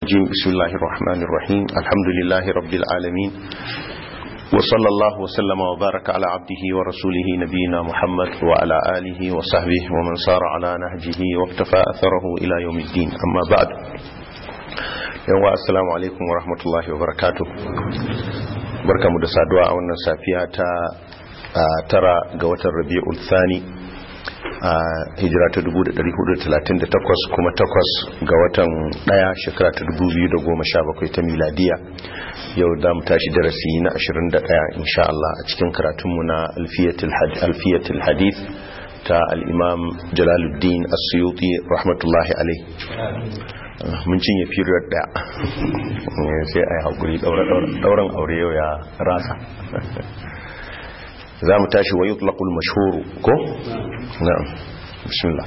الرجيم بسم الله الرحمن الرحيم الحمد لله رب العالمين وصلى الله وسلم وبارك على عبده ورسوله نبينا محمد وعلى آله وصحبه ومن سار على نهجه واقتفى أثره إلى يوم الدين أما بعد يوم السلام عليكم ورحمة الله وبركاته بركة مدسادوا أولنا سافية ترى قوة الربيع الثاني a hijira ta 1438 kuma takwas ga watan daya shekara ta 2017 ta miladiya yau za mu tashi darasi na 21 insha Allah a cikin karatunmu na alfiyatul hadith ta al'imam jalaluddin asuyuti rahmatullahi alai mun cinye period daya sai a yi haƙuri ɗauran aure yau ya rasa za mu tashi wa yutlaqul mashhur ko na'am bismillah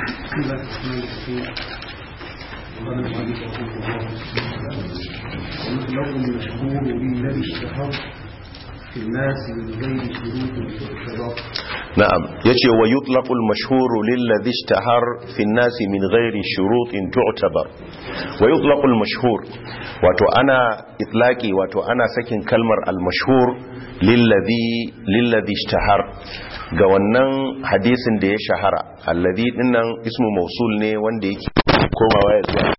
na'am yace wa yutlaqul mashhur lilladhi ishtahar fi an-nas min ghairi shurutin tu'tabar wa yutlaqul mashhur wato ana itlaqi wato ana sakin kalmar al-mashhur lillazi lillazi ishtahar ga wannan hadisin da ya shahara allazi dinnan ismu mausul ne wanda yake komawa ya zuwa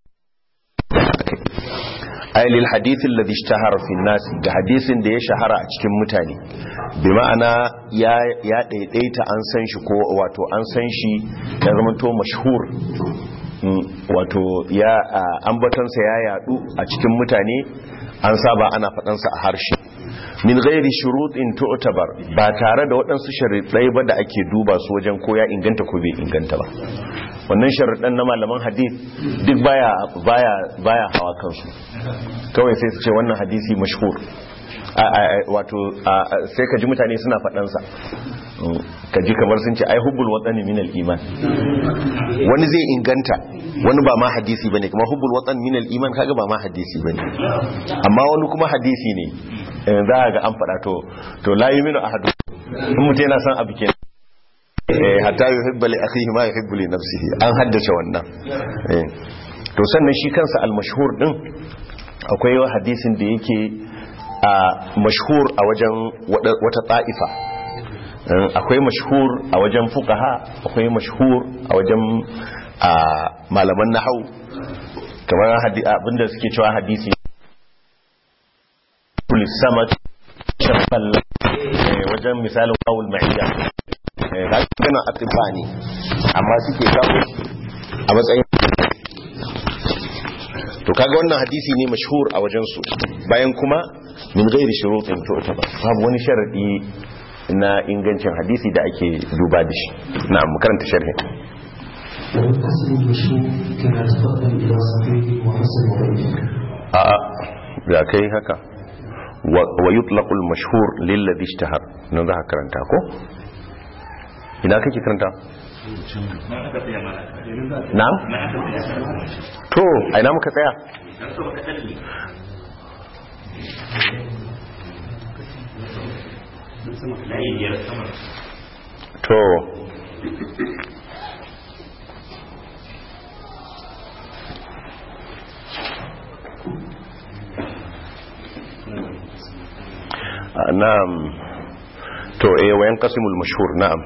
ay lil hadith alladhi ishtahara fi nas ga hadisin da ya shahara a cikin mutane bi ma'ana ya ya daidaita an san shi ko wato an san shi ya zama to mashhur wato ya ambatansa ya yadu a cikin mutane an saba ana faɗansa a harshe min gairi shuruɗin tu'tabar ba tare da waɗansu sharuɗai ba da ake duba su wajen ko ya inganta ko bai inganta ba wannan sharuɗan na malaman hadith duk baya baya baya hawa kansu kawai sai su ce wannan hadisi mashhur wato sai ka ji mutane suna faɗansa ka ji kamar sun ce ai hubbul watsani minal iman wani zai inganta wani ba ma hadisi bane kuma hubbul watan minal iman kaga ba ma hadisi bane amma wani kuma hadisi ne za a ga an faɗa to to la yuminu ahadu in mutum yana son abu kenan hatta yuhibbu li akhihi ma yuhibbu li nafsihi an haddace wannan to sannan shi kansa al-mashhur din akwai hadisin da yake a mashhur a wajen wata ta'ifa akwai mashhur a wajen fuqaha akwai mashhur a wajen malaman nahau kamar abinda suke cewa hadisi samat shafal wajen misalin kawul ma'iyya ga gana atifa ne amma suke kawo a matsayin to kaga wannan hadisi ne mashhur a wajen su bayan kuma min gairi shurutin to ba babu wani sharadi na ingancin hadisi da ake duba da shi na mu karanta sharhi والقسم المشهور كما تقدم إلى صحيح وحسن وضعيف a'a ya kai haka wa yutlaqul mashhur lilladhi ishtahar nan za ka karanta ko ina kake karanta na'am to a ina muka tsaya to na'am to eh wayan qasimul mashhur na'am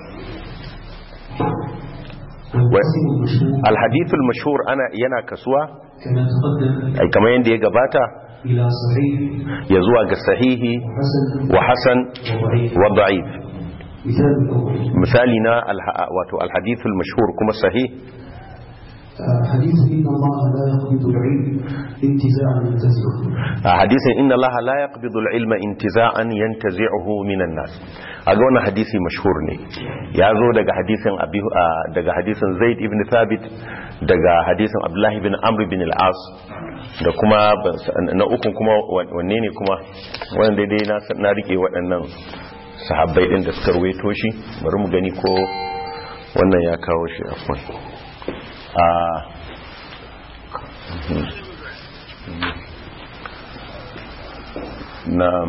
والقسم المشهور الحديث المشهور ana yana kasuwa كما تقدم ai kamar yanda ya gabata إلى صحيح ya zuwa ga sahihi وحسن wa hasan وضعيف wa da'if مثال الأول misali na alha- wato alhadith almashhur kuma sahih آه، حديث إن الله لا يقبض العلم انتزاعا ينتزعه a hadisin inna allaha la yaqbidu al-ilma intiza'an yantazi'uhu minan nas aga wannan hadisi mashhur ne ya zo daga hadisin abi ah, daga hadisin zaid ibn thabit daga hadisin abdullahi ibn amr ibn al-as da kuma na ukun kuma wanne ne kuma wanda dai na na rike waɗannan sahabbai din da suka ruwaito shi bari mu gani ko wannan ya kawo shi afwan a na'am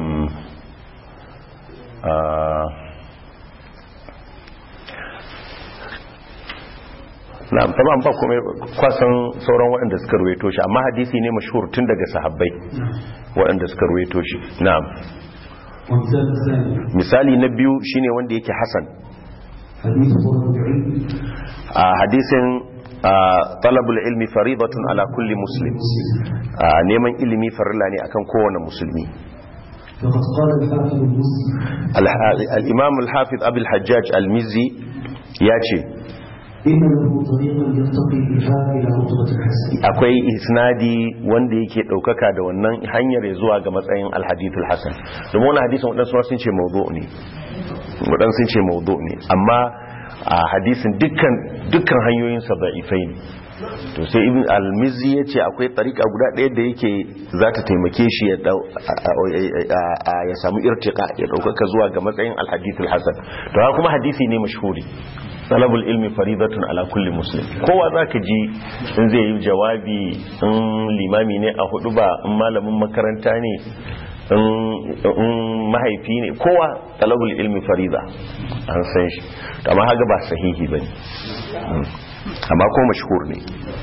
na'am tamam ba kuma kwasan sauran waɗanda suka ruwaito shi amma hadisi ne mashhur tun daga sahabbai waɗanda suka ruwaito shi na'am والمثال الثاني misali na biyu shine wanda yake hasan حديث طلب العلم a hadisin a, talabul ilmi faridatun ala kulli muslim a, neman ilimi farilla ne akan kowane musulmi وقد قال الحافظ المسلم Al- al-imam al-hafiz abul hajjaj al-mizzi ya ce إن له طريقا يرتقي بها إلى رتبة الحسن akwai isnadi wanda yake ɗaukaka da wannan hanyar ya zuwa ga matsayin alhadithul hasan domin wani hadisin waɗansu ma sun ce maudu ne waɗansu sun ce maudu ne amma a hadisin dukkan dukkan hanyoyinsa da'ifai ne to sai ibn al-mizzi ya ce akwai tsarika guda ɗaya da yake za ta taimake shi ya dau- a- a- a- a- ya samu irtika ya ɗaukaka zuwa ga matsayin alhadithul hasan to haka kuma hadisi ne mashhuri talabul ilmi faridatun ala kulli muslim kowa zaka ji in zai yi jawabi in limami ne a hudu ba in malamin makaranta ne in in mahaifi ne kowa talabul ilmi farida an san shi to amma haga ba sahihi bane Mm. amma ko mashhur ne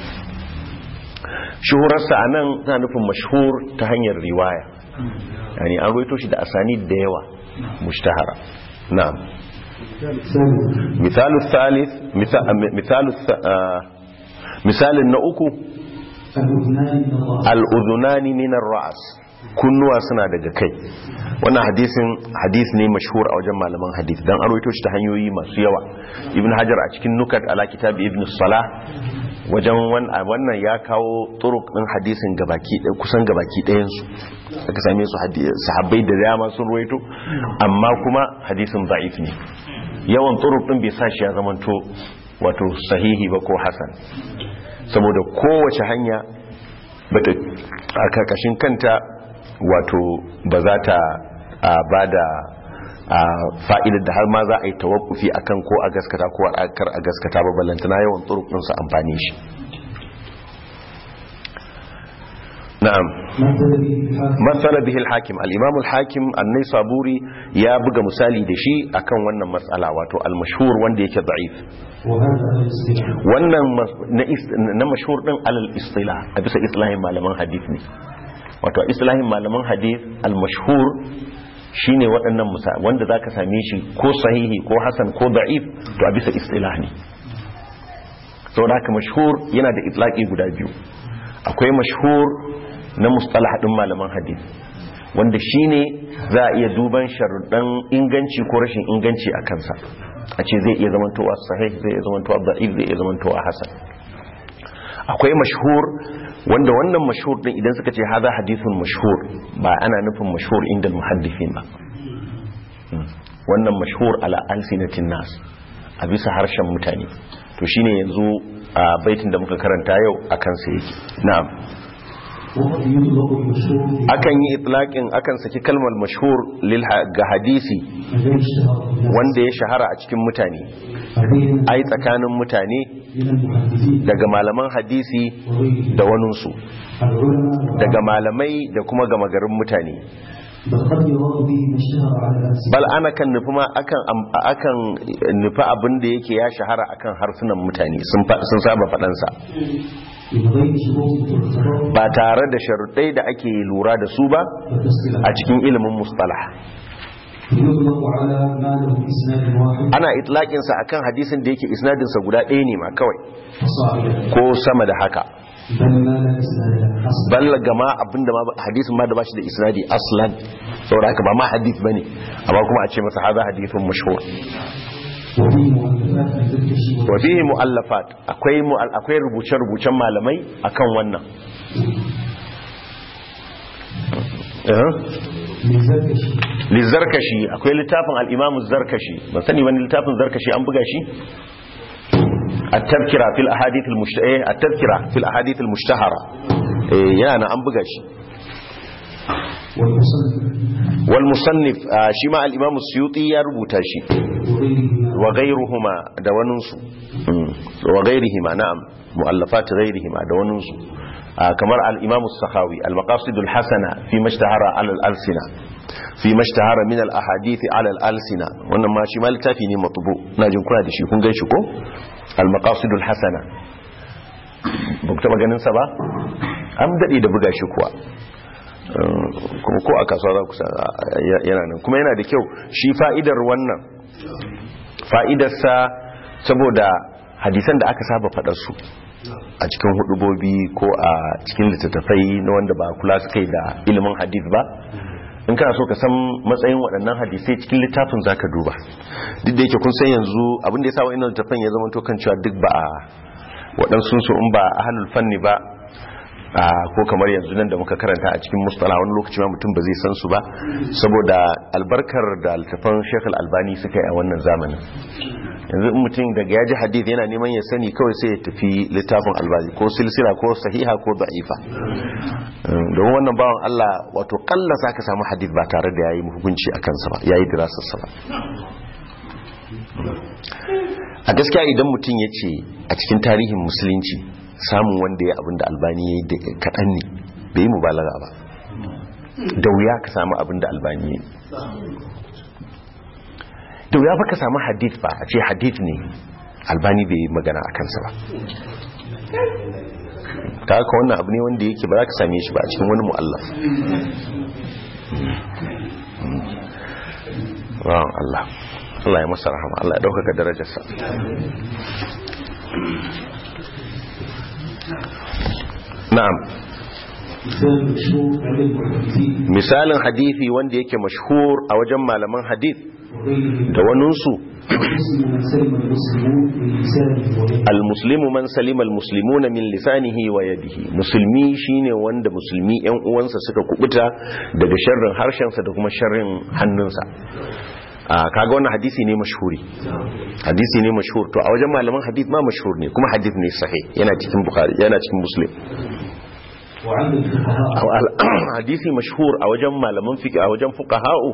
shuhurarsa a nan na nufin mashhur ta hanyar riwaya yani an roito shi da asani da yawa mushtahara na'am ثانيا مثال الثالث مثال مثال الث- آه، مثال نأكو الأذنان من الله الأذنان من الرأس kunnuwa suna daga kai wannan hadisin hadis ne mashhur a wajen malaman hadis dan an rawaito shi ta hanyoyi masu yawa ibn hajar a cikin nukat ala kitab ibn salah wajen wan- a wannan ya kawo turuk din hadisin gabaki ɗaya- kusan gabaki ɗayan su aka same su hadi- sahabbai da dama sun rawaito amma kuma hadisin da'if ne yawan turuk din bai sa shi ya zamanto wato sahihi ba ko hasan saboda kowace hanya bata a karkashin kanta wato ba za ta ba da fa'idar da har ma za a yi tawakkufi akan ko a gaskata ko a kar a gaskata ba ballantana yawan turukunsa amfani shi na'am مثل به الحافظ matsala bihil hakim al-imam al-hakim annai saburi ya buga misali da shi akan wannan matsala wato al-mashhur wanda yake da'if وهذا الاصطلاح wannan mas- na is- na mashhur din alal istilah a bisa islahin malaman hadith ne wato a islahin malaman hadith al-mashhur shine waɗannan musa wanda zaka same shi ko sahihi ko hasan ko da'if to a bisa istilah ne saboda haka mashhur yana da itlaqi guda biyu akwai mashhur na mustalah din malaman hadith wanda shine za a iya duban sharuɗan inganci ko rashin inganci a kansa a ce zai iya zamantowa sahih zai iya zamantowa da'if zai iya zamantowa hasan akwai mashhur wanda wannan mashhur din idan suka ce haza hadithun mashhur ba ana nufin mashhur inda muhaddifin ba Mm. wannan mashhur ala alsinatin nas a bisa harshen mutane to shine yanzu a baitin da muka karanta yau akan sa yake na'am وقد يطلق المشهور akan yi itlaqin akan saki kalmar mashhur lil ha- ga hadisi غير اشتهار الناس wanda ya shahara a cikin mutane عليهم ai tsakanin mutane من المحدثين daga malaman hadisi وغيرهم da waninsu العلماء daga malamai da kuma gama garin mutane بل قد يراد به ما اشتهر على الألسنة bal ana kan nufi ma akan am- akan nufi abin da yake ya shahara akan harsunan mutane sun fa- sun saba faɗansa من غير شروط ترتضى ba tare da sharuɗai da ake lura da su ba وتسليم a cikin ilimin mustalah يطلق على ما له إسناد واحد ana itlaƙinsa akan hadisin da yake isnadinsa guda ɗaya ne ma kawai فصاعدا ko sama da haka بل ما لا إسناد له أصلا balla gama abinda ma hadisin ma da bashi da isnadi aslan saboda haka ba ma hadith bane amma kuma a ce masa hadha hadithun mashhur وفيه مؤلفات من ذكر wa fihi muallafat akwai mu'al- akwai rubuce rubucen malamai akan wannan eh من ذكر lizarkashi akwai littafin al-imam zarkashi ban sani wani littafin zarkashi an buga shi at-tadhkira fil ahadith al-mushtahara at-tadhkira fil ahadith al-mushtahara eh yana an buga shi والمصنف wal musannif ah, shi ma al-imam suyuti ya rubuta shi وغيرهما wa ghayruhuma da waninsu Mm. wa ghayrihima na'am muallafat ghayrihima da waninsu Ah, kamar al-imam as-sakhawi al-maqasid al-hasana fi mashtahara al-alsina fi mashtahara min al-ahadith ala al-alsina wannan ma shi ma littafi ne matbu na jin kuna da shi kun gan shi ko al-maqasidul hasana ba ku taba ganin sa ba an dade da buga shi kuwa kuma ko a kasuwa za ku san yana nan kuma yana da kyau shi fa'idar wannan fa'idarsa saboda hadisan da aka saba faɗar su a cikin hudubobi ko a cikin littattafai na wanda ba kula su kai da ilimin hadith ba in kana so ka san matsayin waɗannan hadisai cikin littafin za ka duba duk da yake kun san yanzu abinda ya sa wa'in littattafan ya zama to kan cewa duk ba a waɗansu su in ba a hannun fanni ba ko kamar yanzu nan da muka karanta a cikin mustala wani lokaci ma mutum ba zai san su ba saboda albarkar da littafan Sheikh Al-Albani suka yi a wannan zamanin yanzu in mutum daga yaji hadith yana neman ya sani kawai sai ya tafi littafin Albani ko silsila ko sahiha ko da'ifa don wannan bawan Allah wato kalla ka samu hadith ba tare da yayi hukunci a kansa ba yayi dirasar sa ba a gaskiya idan mutum ya ce a cikin tarihin musulunci samun wanda ya abinda albani ya yi da kaɗan ne bai yi mubalaga ba da wuya ka samu abinda albani ya yi da wuya ba ka samu hadith ba a ce hadith ne albani bai yi magana a kansa ba ta haka wannan abu ne wanda yake ba za ka same shi ba a cikin wani mu'allaf ran Allah Allah ya masa rahama Allah ya ɗaukaka darajarsa na'am misalin hadithi wanda yake mashhur a wajen malaman hadith da waninsu almuslimu man salima almuslimuna min lisanihi wa yadihi musulmi shine wanda musulmi yan uwansa suka kubuta daga sharrin harshensa da kuma sharrin hannunsa kaga wannan hadisi ne mashhuri hadisi ne mashhur to a wajen malaman hadith ma mashhur ne kuma hadith ne sahih yana cikin bukhari yana cikin muslim hadisi mashhur a wajen malaman fiqh a wajen fuqaha'u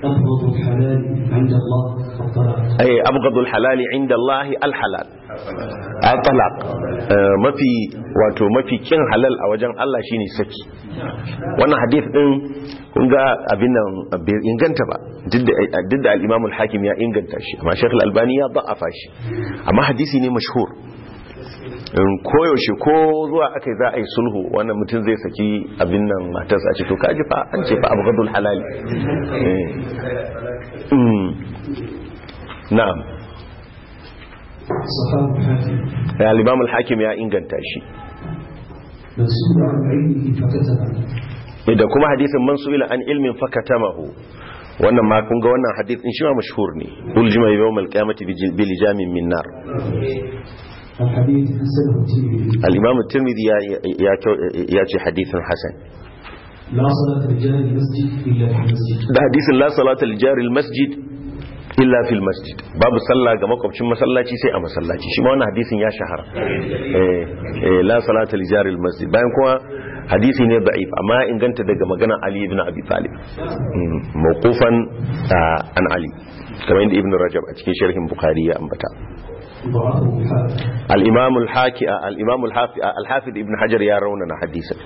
ay abghadul halal inda Allah al halal al-talaq mafi wato mafi kin halal a wajen Allah shine saki wannan hadith din kun ga abin nan bai inganta ba duk da al-Imam al-Hakim ya inganta shi amma Sheikh al-Albani ya da'afa shi amma hadisi ne mashhur koyaushe ko zuwa aka za a yi sulhu wannan mutum zai saki abin nan matarsa a ce to kaji fa an ce fa abghadul halali na'am ya al-imam al-hakim ya inganta shi da kuma hadisin man su'ila an ilmin fakatamahu wannan ma kun ga wannan hadith din shi ma mashhur ne uljima yawm al-qiyamati bil jamin min nar الإمام الترمذي ياتي حديث حسن لا صلاة لجار المسجد إلا في المسجد ده حديث لا صلاة لجار المسجد illa fil masjid babu sallah ga makwabcin masallaci sai a masallaci shi ma wannan hadisin ya shahara eh la salata li jaril masjid bayan kuma hadisi ne da'if amma inganta daga magana Ali ibn Abi Talib mawqufan an Ali kamar yadda Ibn Rajab a cikin sharhin Bukhari ya ambata al-Imam al-Haki al-Imam al-Hafid Ibn Hajar ya raunana hadisin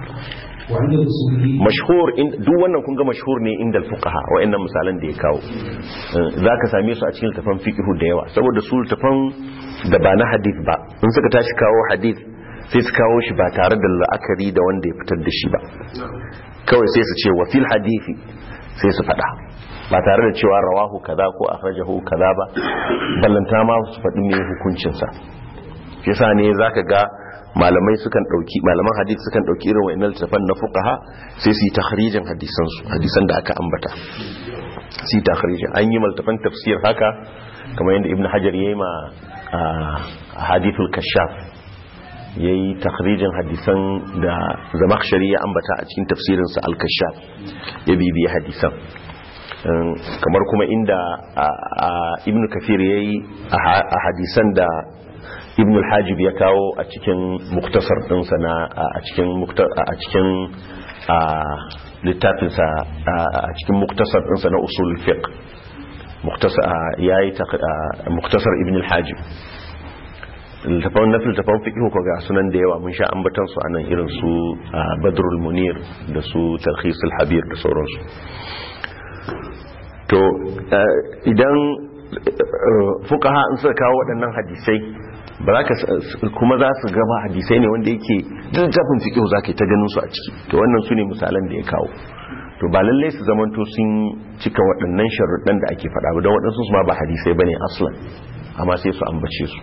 mashhur duk wannan kun ga mashhur ne inda fuqaha wa'annan misalan da ya kawo zaka same su a cikin tafan fiqhu da yawa saboda su tafan da ba na hadith ba in suka tashi kawo hadith sai su kawo shi ba tare da la'akari da wanda ya fitar da shi ba kawai sai su ce wa fil hadithi sai su fada ba tare da cewa rawahu kaza ko akhrajahu kaza ba ballanta ma su faɗi me hukuncin sa yasa ne zaka ga malamai sukan dauki malaman hadith sukan dauki irin wa'annan tafan na fuqaha sai su yi takhrijin hadisan su hadisan da aka ambata su yi takhrijin an yi maltafan tafsir haka kamar yadda ibnu hajar yayi ma hadithul kashaf yayi takhrijin hadisan da zamakhshari ya ambata a cikin tafsirin sa al-kashaf ya bibiyi hadisan kamar kuma inda ibnu kafir yayi a hadisan da ibn al-hajib ya kawo a cikin muktasar ɗinsa na a cikin a cikin littafinsa a cikin muktasar ɗinsa na usul fiqh muktasar yayi muktasar ibn al-hajib littafan na littafan fiqh ko ga sunan da yawa mun sha ambatan su anan irin su badrul munir da su talkhis al-habir da sauransu to idan fukaha in suka kawo waɗannan hadisai ba za ka kuma za su gaba hadisai ne wanda yake littafin fiƙihu za ka yi ta ganin su a ciki to wannan su ne misalan da ya kawo to ba lallai su zamanto sun cika waɗannan sharuɗan da ake faɗa ba don waɗansu su ma ba hadisai ba ne aslan amma sai su ambace su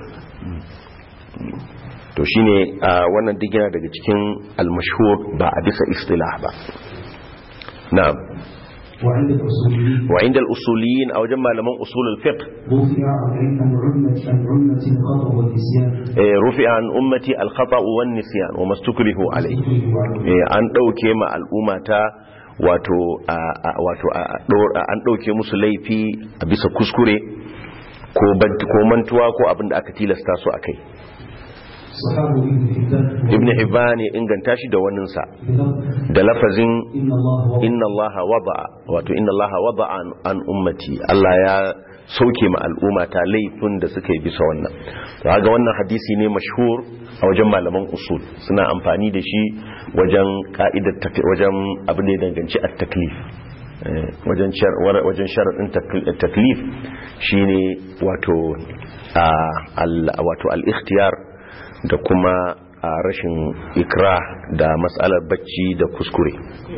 to shine wannan duk yana daga cikin almashhur ba a bisa istilah ba na'am وعند الأصوليين وعند الأصوليين أو جمع لمن أصول الفقه رفع عن عمة عن عمة الخطأ والنسيان eh, رفع عن أمتي الخطأ والنسيان وما استكرهوا عليه eh, an ɗauke ma al'umma ta wato a- a- wato a- a- ɗor- an ɗauke musu laifi a bisa kuskure ko bant- ko mantuwa ko abin da aka tilasta su a kai صحابه ابن حبان ibn hibban ya inganta shi da waninsa بلفظ da lafazin إن الله وضع inna allaha wada'a wato inna allaha wada'a an- an ummati Allah ya sauke ma al'umma ta laifin da suka yi bisa wannan to kaga wannan hadisi ne mashhur a wajen malaman usul suna amfani da shi wajen ka'idar tak- wajen abin da ya danganci at-taklif Eh, wajen shar- wara- wajen sharadin takl- taklif shine wato a- al- wato al-ikhtiyar da kuma a rashin ikra da matsalar bacci da kuskure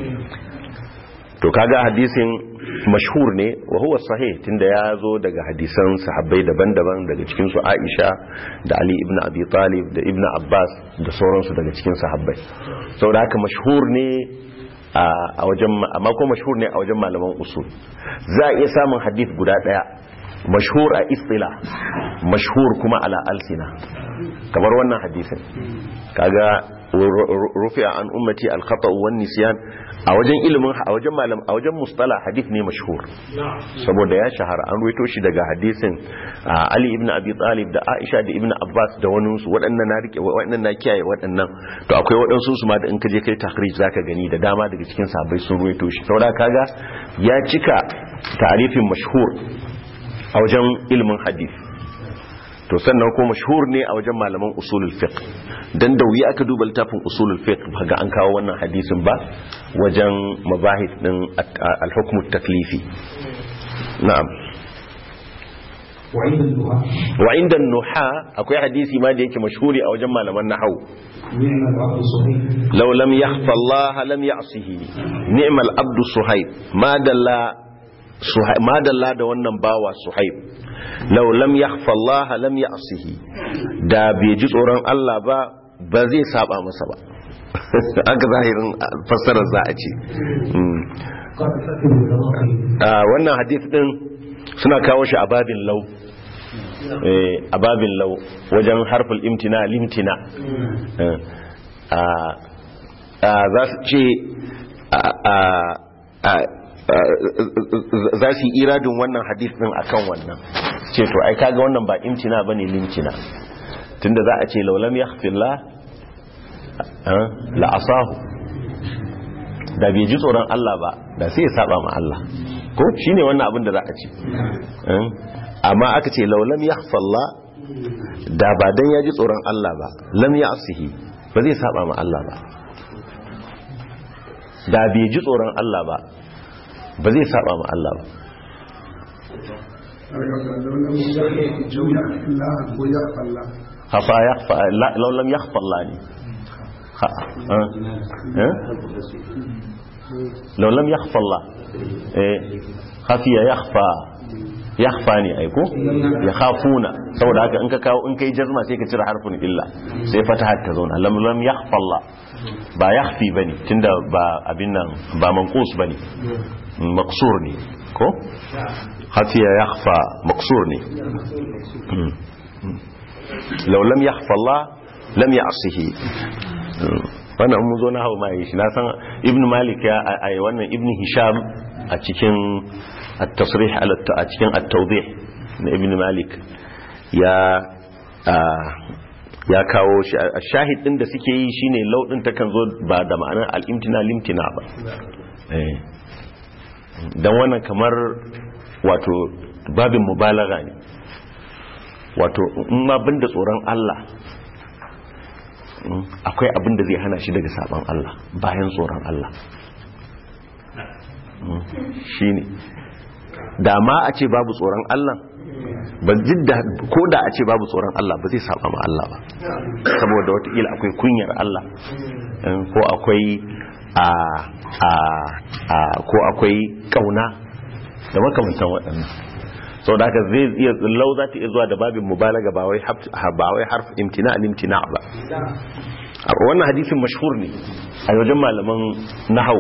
to kaga hadisin mashhur ne wa huwa sahih tunda ya zo daga hadisan sahabbai daban-daban daga cikin su Aisha da Ali ibn Abi Talib da Ibn Abbas da sauransu daga cikin sahabbai saboda haka mashhur ne a a wajen amma ko mashhur ne a wajen malaman usul za a iya samun hadith guda daya mashhur a istila mashhur kuma ala alsina kamar wannan hadisin kaga rufi'a an ummati al-khata' wan nisyan a wajen ilimin a wajen malam a wajen mustala hadith ne mashhur saboda ya shahara an ruwaito shi daga hadisin ah, Ali ibn Abi Talib da Aisha da Ibn Abbas da wani su waɗannan na rike waɗannan na kiyaye waɗannan to akwai waɗansu su ma da in ka je kai takhrij zaka gani da dama daga cikin sahabbai sun ruwaito shi saboda kaga ya cika ta'rifin mashhur a wajen ilimin hadith to sannan ko mashhur ne a wajen malaman usulul fiqh dan da wuya aka duba littafin usulul fiqh ga an kawo wannan hadisin ba wajen mabahith din al-hukm at-taklifi na'am وعند النهاة wa inda nuha akwai hadisi ma da yake mashhuri a wajen malaman nahwu نعم العبد صحيح law lam yakhfa Allah lam ya'sihi ni'mal abdu suhaib ma dalla suhaib ma dalla da wannan bawa suhaib law lam yakhfa Allah lam ya'sihi da bai ji tsoron Allah ba ba zai saba masa ba aka zahirin fassarar za a ce Mm. قال ابن العراقي Ah, wannan hadith din suna kawo shi a babin lau Eh, a babin lau wajen harful imtina limtina Eh, ah, ah, za su ce ah, ah, ah, ah, za su yi iradin wannan hadith din akan wannan ce to ai kaga wannan ba imtina bane limtina tunda za a ce laulam yakhfillah la asahu da bai ji tsoron Allah ba da sai ya saba ma Allah ko shine wannan abin da za a ce Eh? amma aka ce laulam yakhfallah da ba dan ya ji tsoron Allah ba lam ya'sihi ba zai saba ma Allah ba da bai ji tsoron Allah ba ba zai saba ma Allah ba hafa yakhfa la- law lam yakhfallah ne Ha- eh? Eh? law lam yakhfallah eh khafiya yakhfa yakhfa ne aiko ya khafuna saboda haka in ka kawo in kai jazma sai ka cire harfin illa sai fataha ta zauna lam lam yakhfallah ba yakhfi bane tunda ba abin nan ba manqus bane maqsur ne ko khafiya yakhfa maqsur ne Mm. Mm. law lam yakhfa Allah lam ya'sihi Mm. wannan mun zo na hawa mai shi na san ibn malik ya ai wannan ibn hisham a cikin at-tasrih ala a cikin at-tawdih na ibn malik ya ah, ya kawo shi a shahid din da suke yi shine law din takan zo ba da ma'anar al-imtina limtina ba eh dan wannan kamar wato babin mubalaga ne wato in ma banda tsoron Allah mm, akwai abin da zai hana shi daga saban Allah bayan tsoron Allah shine da ma a ce babu tsoron Allah ba jidda ko da a ce babu tsoron Allah ba zai saba ma Allah ba saboda wataƙila akwai kunyar Allah ko akwai a a a ko akwai kauna da makamantan waɗannan sau da haka zai iya lau za ta iya zuwa da babin mubalaga ba wai ba wai harf imtina imtina ba wannan hadisin mashhur ne a wajen malaman nahau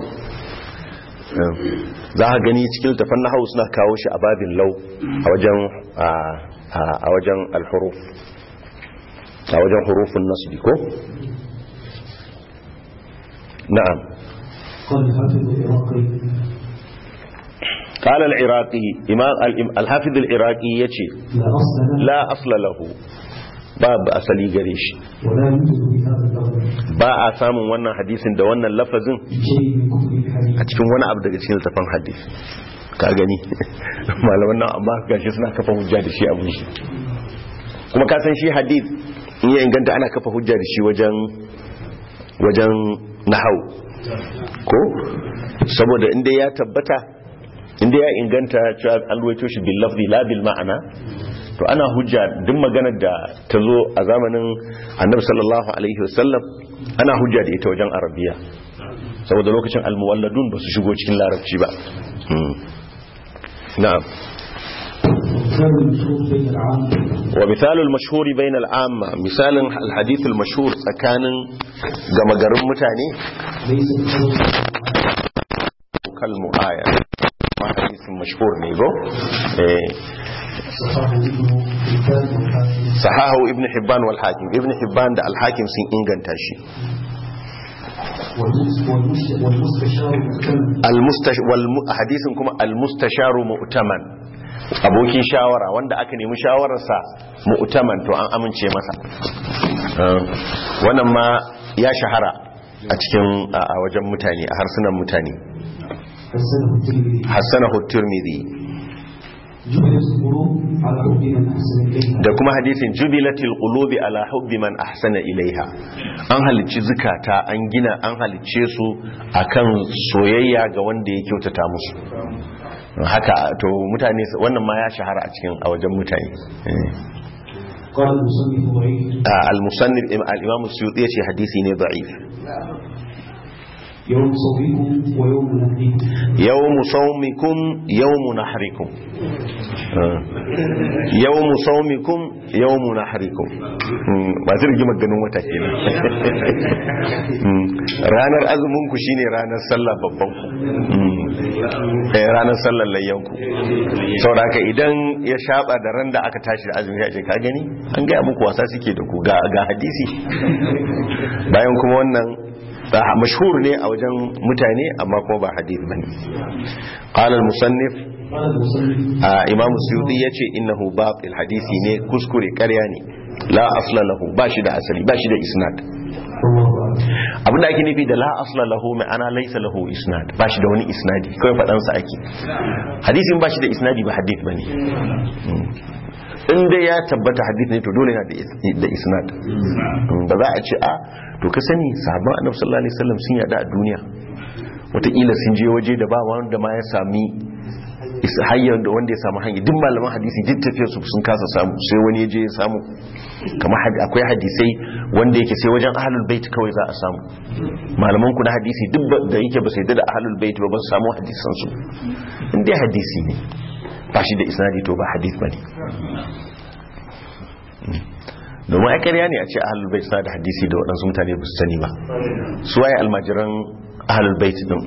za a gani cikin tafan nahau suna kawo shi a babin lau a wajen a wajen alhuruf a wajen hurufin nasbi ko na'am قال العراقي إمام الحافظ العراقي يتي لا أصل له باب أصلي قريش ba a samun wannan hadisin da wannan lafazin a cikin wani abu daga cikin littafin hadisi ka gani malaman nan amma gashi suna kafa hujja da shi abu shi kuma ka san shi hadith in ya inganta ana kafa hujja da shi wajen wajen nahau ko saboda inda ya tabbata inda ya inganta cewa an ruwaito shi bil lafzi la bil ma'ana to ana hujja duk maganar da ta zo a zamanin annabi sallallahu alaihi wasallam ana hujja da ita wajen arabiya saboda lokacin almuwalladun ba su shigo cikin larabci ba na'am wa misalul mashhuri bain al'amma misalin alhadith almashhur tsakanin gama garin mutane kal mu'aya ma hadisin mashhur ne go eh sahahu ibn hibban wal hakim ibn hibban da al hakim sun inganta shi hadisin kuma al-mustasharu mu'taman abokin shawara wanda aka nemi shawararsa mu'taman to an amince masa wannan ma ya shahara a cikin a wajen mutane a harsunan mutane hassanahu tirmidhi da kuma hadisin jubilatil qulubi ala hubbi man ahsana ilaiha an halicci zukata an gina an halicce su akan soyayya ga wanda ya kyautata musu haka to mutane wannan ma ya shahara a cikin a wajen mutane al-musannif al-imam as-suyuti yace hadisi ne da'if يوم صومكم ويوم نحركم يوم صومكم يوم نحركم يوم صومكم يوم نحركم ba zai rigimar ganin wata kenan ranar azumin ku shine ranar sallah babban ku ranar sallar layyan ku saboda haka idan ya shaba da ran da aka tashi da azumi ya ce ka gani an gaya muku wasa suke da ku ga hadisi bayan kuma wannan mashhur ne a wajen mutane amma kuma ba hadith bane qala al-musannif imam suyuti yace innahu batil hadisi ne kuskure ƙarya ne la asla lahu bashi da asali bashi da isnad abinda ake nufi da la asla lahu ma'ana laysa lahu isnad bashi da wani isnadi kawai fadan sa ake hadisin bashi da isnadi ba hadith bane in dai ya tabbata hadith ne to dole yana da isnad ba za a ce a to ka sani sahabban annabi sallallahu alaihi wasallam sun yada a duniya wataƙila sun je waje da ba wanda ma ya sami hanyar da wanda ya samu hanyar duk malaman hadisi duk tafiyar su sun kasa samu sai wani ya je ya samu kamar akwai hadisai wanda yake sai wajen ahlul bait kawai za a samu malaman ku na hadisi duk da yake ba sai da ahlul bait ba ba su samu hadisan su in dai hadisi ne ba shi da isnadi to ba hadith bane domin ai ƙarya ne a ce ahlul bait suna da hadisi da waɗansu mutane ba su sani ba su waye almajiran ahlul bait din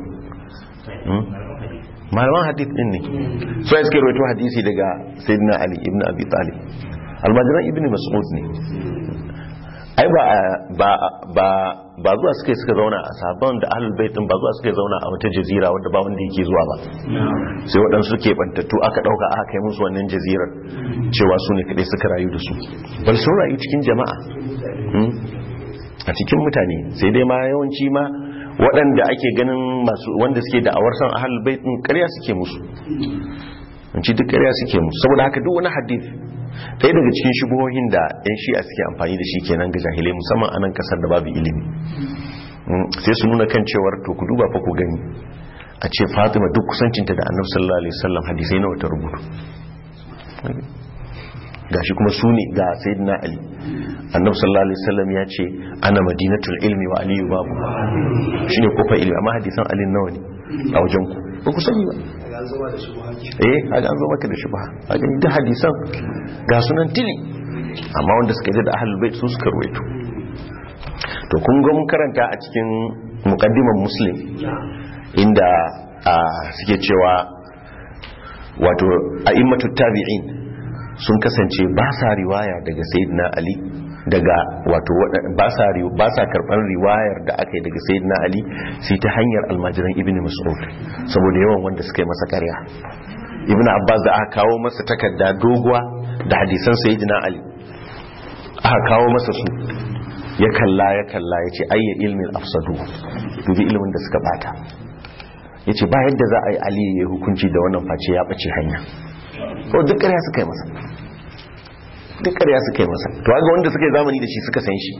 malaman hadith din ne su waye suke rawaito hadisi daga sayyidina ali ibn abi talib almajiran ibn mas'ud ne ai ba ba ba ba zuwa suka suka zauna a sabon da ahlul bait din ba zuwa suka zauna a wata jazira wadda ba wanda yake zuwa ba sai waɗansu suke bantattu aka ɗauka aka kai musu wannan jazirar cewa su ne kaɗai suka rayu da su bal sun rayu cikin jama'a a cikin mutane sai dai ma yawanci ma waɗanda ake ganin masu wanda suke da awar san ahlul bait din ƙarya suke musu ci duk ƙarya suke musu saboda haka duk wani hadith ɗaya daga cikin shubuhohin da 'yan shi'a suke amfani da shi kenan ga jahilai musamman a nan kasar da babu ilimi sai su nuna kan cewar to ku duba fa ku gani a ce fatima duk kusancinta da annabi sallallahu alaihi wasallam hadisai nawa ta rubutu gashi kuma su ne ga sayyidina ali annabi sallallahu alaihi wasallam ya ce ana madinatul ilmi wa aliyu babu shine kofar ilmi amma hadisan ali nawa ne a wajen ku ba ku sani ba eh haka an zo maka da shubha haka da hadisan ga sunan tili amma wanda suka yi da ahlul bait su suka ruwaito to kun ga mun karanta a cikin muqaddiman muslim inda suke cewa wato a'immatu tabi'in sun kasance ba sa riwaya daga sayyidina ali daga wato ba sa ba sa karban riwayar da aka yi daga sayyidina ali sai ta hanyar almajiran ibnu mas'ud saboda yawan wanda suka yi masa ƙarya ibnu abbas da aka kawo masa takarda doguwa da hadisan sayyidina ali aka kawo masa su ya kalla ya kalla ya ce ayya ilmin afsadu dubi ilimin da suka bata ya ce ba yadda za a yi ali ya hukunci da wannan face ya ɓace hanya ko duk ƙarya suka yi masa duk ƙarya suka yi masa to ga wanda suka yi zamani da shi suka san shi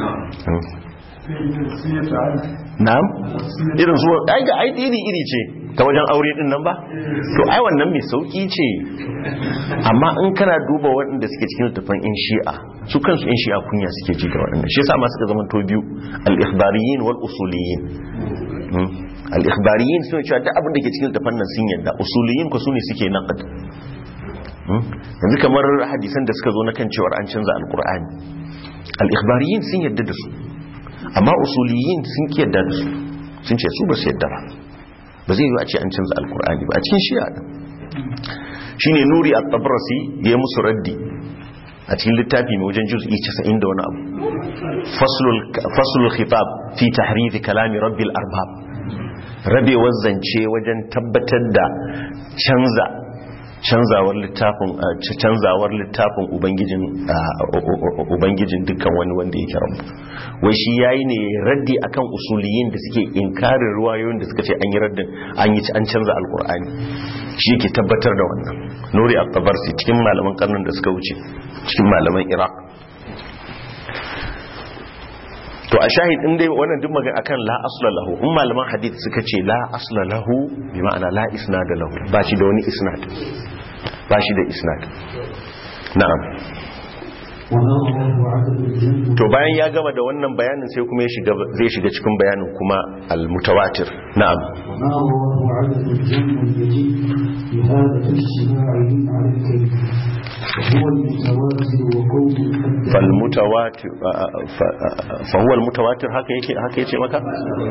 na'am irin zuwa ai ga ai iri iri ce ta wajen aure din nan ba to ai wannan mai sauki ce amma in kana duba waɗanda suke cikin littafin in shi'a su kansu in shi'a kunya suke ji da waɗannan shi yasa ma suka zama to biyu al-ikhbariyin wal usuliyin al-ikhbariyin suna cewa duk abin da ke cikin littafin nan sun yadda usuliyin ko sune suke naqd yanzu kamar hadisan da suka zo na kan cewar an canza alkur'ani al-ikhbariyin sun yadda da su amma usuliyin sun ki yadda da su sun ce su ba su yadda ba ba zai yi a ce an canza alkur'ani ba a cikin shi'a din shine nuri at-tabrasi ya musu raddi a cikin littafi mai wajen juz'i 90 da wani abu faslul faslul khitab fi tahrif kalami rabbil arbab rabewar zance wajen tabbatar da canza canzawar littafin canzawar littafin ubangijin ubangijin dukkan wani wanda yake rabu wai shi yayi ne raddi akan usuliyin da suke inkarin ruwayoyin da suka ce an yi raddin an yi an canza alkur'ani shi yake tabbatar da wannan nuri at-tabarsi cikin malaman karnin da suka wuce cikin malaman iraq to a shahid din dai wannan duk magana akan la asla lahu in malaman hadith suka ce la asla lahu bi ma'ana la isnad lahu ba shi da wani isnad ba shi da isnad na'am to bayan ya gama da wannan bayanin sai kuma zai shiga cikin bayanin kuma al-mutawatir na'am فالمتواتر فهو المتواتر haka yake haka yace maka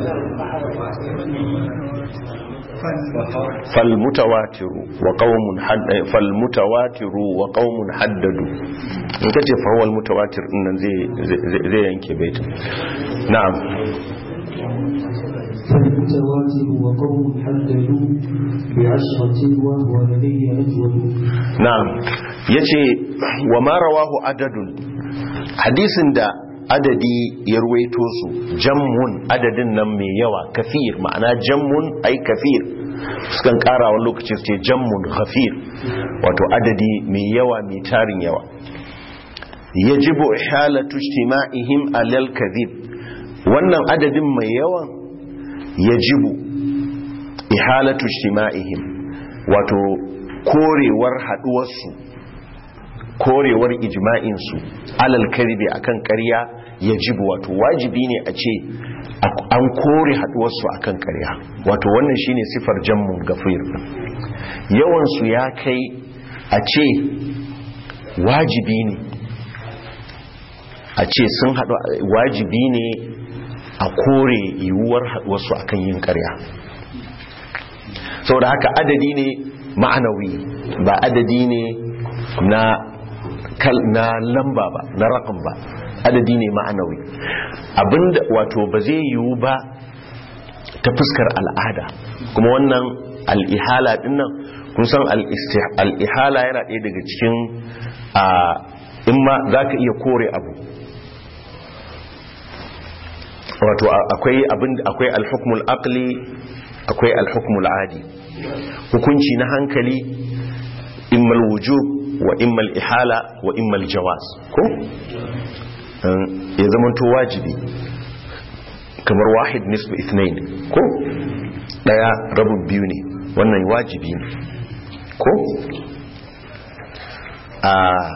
فالمتواتر وقوم حد فالمتواتر وقوم حددوا in kace fa huwa almutawatir din nan zai zai yanke baitin na'am فالمتواتر وقوم حددوا بعشرة وهو لدي أجود na'am yace wa ma rawahu adadun hadisin da adadi ya ruwaito su jammun adadin nan mai yawa kafir ma'ana jammun ai kafir sukan kara wani lokaci su ce jammun kafir wato adadi mai yawa mai tarin yawa yajibu ihalatu ijtima'ihim alal kadhib wannan adadin mai yawan yajibu ihalatu ijtima'ihim wato korewar haduwarsu korewar ijma'insu alal kadhibi akan ƙarya yajibu wato wajibi ne a ce an kore haduwarsu akan ƙarya wato wannan shine sifar jammun gafir yawansu ya kai a ce wajibi ne a ce sun haɗu wajibi ne a kore yiwuwar haɗuwarsu akan yin ƙarya saboda haka adadi ne ma'anawi ba adadi ne na na lamba ba na rakam ba adadi ne ma'anawi abinda wato ba zai yiwu ba ta fuskar al'ada kuma wannan al'ihala dinnan kun san al'ihala yana ɗaya daga cikin a in ma za ka iya kore abu wato akwai abin akwai al-hukmul aqli akwai al-hukmul adi hukunci na hankali immal wujub wa immal ihala wa immal jawaz ko ya zamanto wajibi kamar wahid nisbu ithnain ko daya rabin biyu ne wannan wajibi ne ko a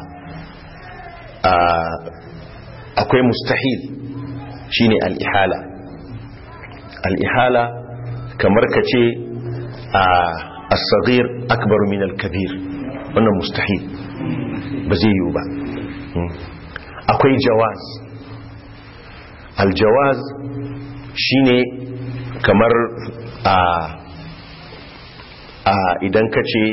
a akwai mustahil shine al-ihala al-ihala kamar ka ce a as-saghir akbar min al-kabir wannan mustahil ba zai yiwu ba akwai jawaz al-jawaz shine kamar a a idan ka ce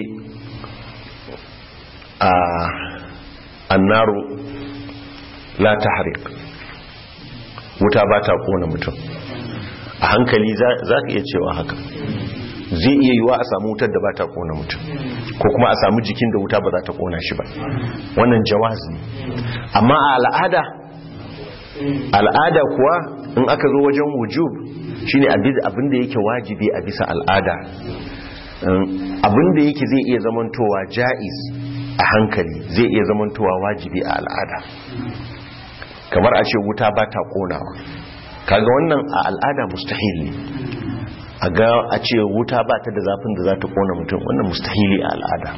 a annaru la tahriq wuta ba ta kona mutum a hankali za ka iya cewa haka zai iya yiwa a samu wutar da ba ta kona mutum ko kuma a samu jikin da wuta ba za ta kona shi ba wannan jawaz ne amma a al'ada al'ada kuwa in aka zo wajen wujub shine abin da yake wajibi a bisa al'ada abin da yake zai iya zamantowa ja'iz a hankali zai iya zamantowa wajibi a al'ada kamar a ce wuta ba ta konawa kaga wannan a al'ada mustahil ne a ga a ce wuta ba ta da zafin da za ta kona mutum wannan mustahili a al'ada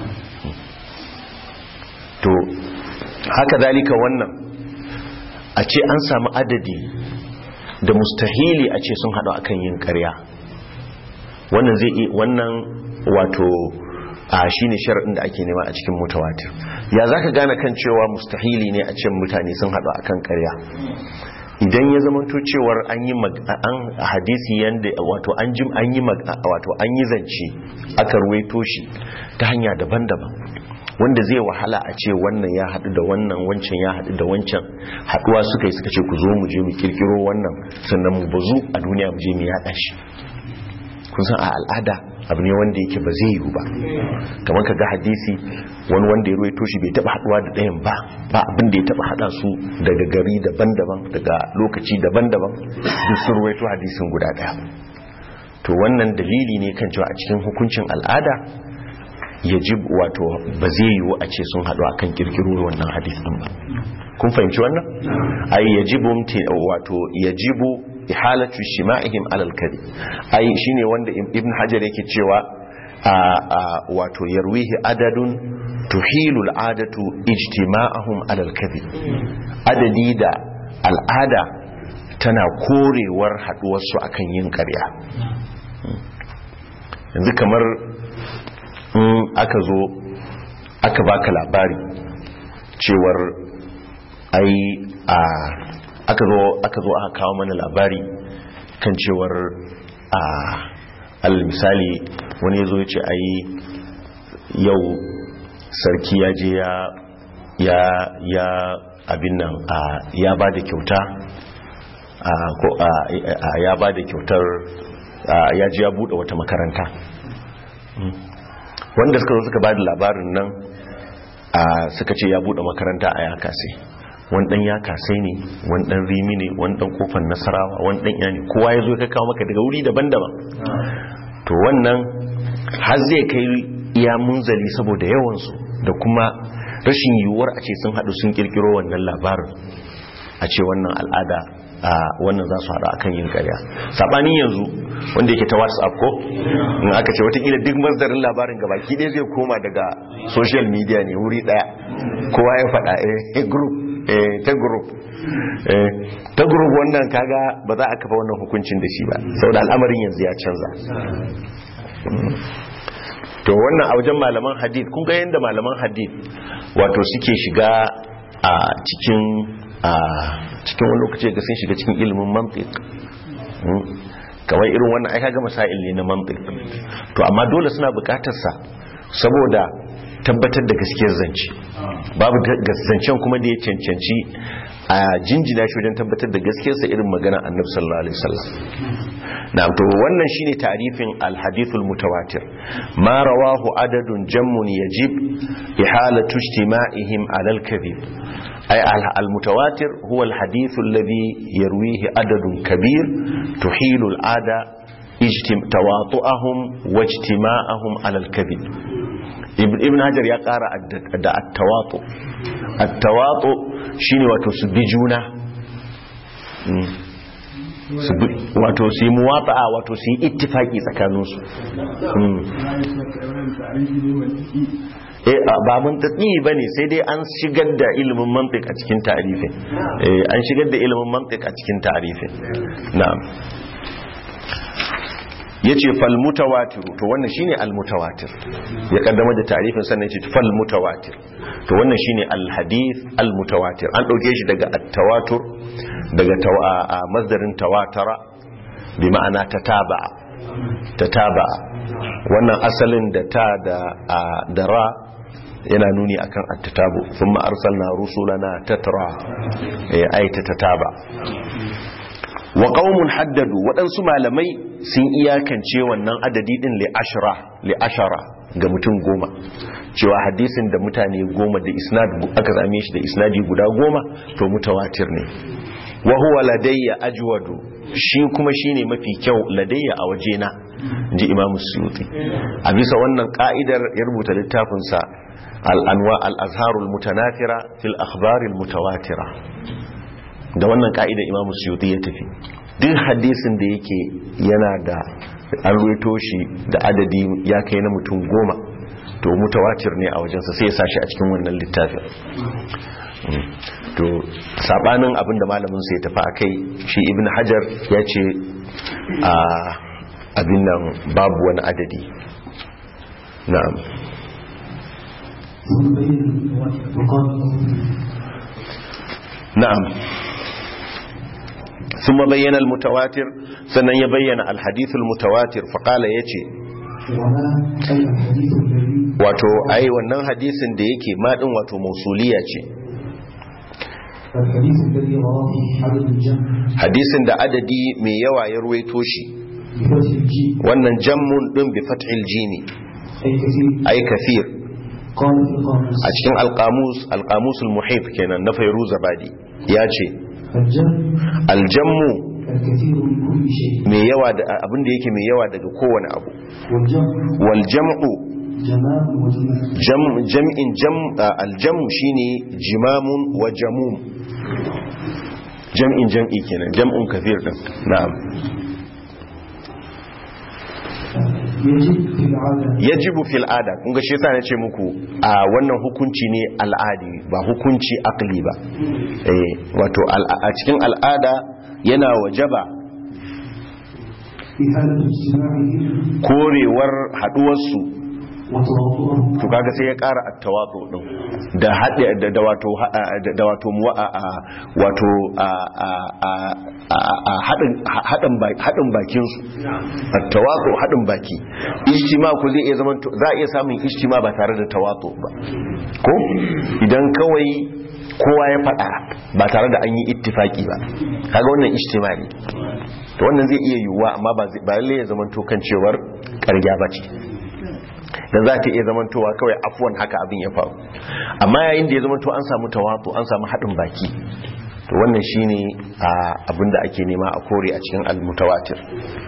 to haka zalika wannan a ce an samu adadi da mustahili a ce sun haɗu akan yin ƙarya wannan zai wannan wato a shine shar'in da ake nema a cikin mutawatir ya zaka gane kan cewa mustahili ne a ce mutane sun haɗu akan ƙarya idan ya zamanto cewar an yi an hadisi yanda wato an jim an yi wato an yi zance aka ruwaito shi ta hanya daban-daban wanda zai wahala a ce wannan ya haɗu da wannan wancan ya haɗu da wancan haɗuwa suka yi suka ce ku zo mu je mu kirkiro wannan sannan mu bazu a duniya mu je mu yaɗa shi kun san a al'ada abu ne wanda yake ba zai yiwu ba kamar ka ga hadisi wani wanda ya ruwaito shi bai taba haduwa da ɗayan ba ba abin da ya taba hada su daga gari daban-daban daga lokaci daban-daban duk sun ruwaito hadisin guda ɗaya to wannan dalili ne kan cewa a cikin hukuncin al'ada yajib wato ba zai yiwu a ce sun haɗu akan kirkiro wannan hadisin ba kun fahimci wannan ai yajibu wato yajibu ihalatu shima'ihim alal kadi ai shine wanda ibn hajar yake cewa wato yarwihi adadun tuhilu al'adatu ijtima'ahum alal kadi adadi da al'ada tana korewar haduwar su akan yin ƙarya yanzu kamar in aka zo aka baka labari cewar ai a aka zo aka zo aka kawo mana labari kan cewar a al misali wani yazo ya ce ai yau sarki ya je ya ya ya abin nan a ya ba da kyauta a ko a ya ba da kyautar ya ji ya bude wata makaranta wanda suka zo suka ba da labarin nan suka ce ya bude makaranta a ya kase wani dan ya kasai ne wani dan rimi ne wani dan kofar nasarawa wani dan yani kowa ya zo ya kawo maka daga wuri daban-daban to wannan har zai kai iya munzali saboda yawansu da kuma rashin yiwuwar a ce sun haɗu sun kirkiro wannan labarin a ce wannan al'ada a wannan za su haɗu akan yin karya saɓanin yanzu wanda yake ta whatsapp ko in aka ce watakila duk masdarin labarin gabaki ɗaya zai koma daga social media ne wuri ɗaya kowa ya faɗa eh group ta group ta group wannan kaga ba za a kafa wannan hukuncin da shi ba saboda al'amarin yanzu ya canza to wannan a wajen malaman hadith kun ga yadda malaman hadith wato suke shiga a cikin a cikin wani lokaci ga sun shiga cikin ilimin mantiq kamar irin wannan aika ga masail ne na mantiq to amma dole suna bukatar sa saboda tabbatar da gaskiyar zance babu zancen kuma da ya cancanci a jinjina shi wajen tabbatar da gaskiyarsa irin magana annabi sallallahu alaihi wasallam na'am to wannan shine tarifin al-hadithul mutawatir ma rawahu adadun jammun yajib ihalatu ijtima'ihim 'ala al-kadhib ay al-mutawatir huwa al-hadith alladhi yarwihi adadun kabir tuhilu al-'ada ijtim tawatu'ahum wa ijtima'ahum 'ala al-kadhib ibn hajar ya kara da attawatu attawatu shine wato su bi juna su bi- wato su yi muwata'a wato su yi ittifaki tsakaninsu Mm. eh a- ba mantiki ba ne sai dai an shigar da ilimin mantik a cikin tarifin eh an shigar da ilimin mantik a cikin tarifin na'am yace fal mutawatir to wannan shine al mutawatir ya kaddama da tarifin sannan yace fal mutawatir to wannan shine al hadith al mutawatir an dauke shi daga at tawatur daga tawa a masdarin tawatara bi ma'ana tataba'a tataba'a wannan asalin da ta da a, da ra yana nuni akan at-tatabu thumma arsalna rusulana tatra eh ayata tataba wa qaumun haddadu waɗansu malamai sun iyakance wannan adadi din li ashra li ashara ga mutum goma cewa hadisin da mutane goma da isnad aka same shi da isnadi guda goma to mutawatir ne wa huwa ladayya ajwadu shi kuma shine mafi kyau ladayya a wajena ji imam suyuti a bisa wannan ka'idar ya rubuta littafin sa al-anwa al-azharul mutanafira fil akhbaril mutawatira da wannan ka'ida imamu suyuti ya tafi duk hadisin da yake yana da an ruwaito shi da adadi ya kai na mutum goma to mutawatir ne a wajensa sai ya sa shi a cikin wannan littafin Mm. to sabanin abin da malamin sai tafi a kai shi ibn hajar ya ce a abin nan babu wani adadi na'am ثم بين وقال نعم ثم بين المتواتر سنن يبين الحديث المتواتر فقال يتي وما أي الحديث الذي wato ai wannan hadisin da yake madin wato mausuliya ce الحديث الذي رواه عدد الجمع hadisin da adadi mai yawa ya ruwaito shi بفتح الجيم wannan jammun din bi fathil jimi أي كثير ai kathir قال في القاموس a cikin alqamus alqamusul muhit kenan na fayruza badi ya ce الجمع aljammu الكثير من كل شيء mai yawa da abin da yake mai yawa daga kowane abu والجمع wal jam'u جمال وجمال jam- jam'in jam aljamu shine jimamun wa jamum jam'in jam'i kenan jam'un kafir din na'am يجب في العادة yajibu fil ada kun ga shi yasa nace muku a wannan hukunci ne al'adi ba hukunci akli ba eh wato al- a cikin al'ada yana wajaba إهانة اجتماعهم korewar haduwar su وتواضعهم to kaga sai ya ƙara at-tawadu din da hade da, da wato ha- da, da wato muwa a a- wato a a a a- a hadin hadin baki hadin bakin su at-tawadu hadin baki ijtima ku zai iya zaman za a iya samun ijtima ba tare da tawadu ba ko idan kawai kowa ya faɗa ba tare da an yi ittifaki ba kaga wannan ijtima ne to wannan zai iya yiwuwa amma ba zai- ba lalle ya zaman to kan cewar ƙarya ba ce da za ta iya zamantowa kawai afuwan haka abin ya faru amma yayin da ya zamanto an samu tawatu an samu haɗin baki to wannan shine a abin da ake nema a kore a cikin almutawatir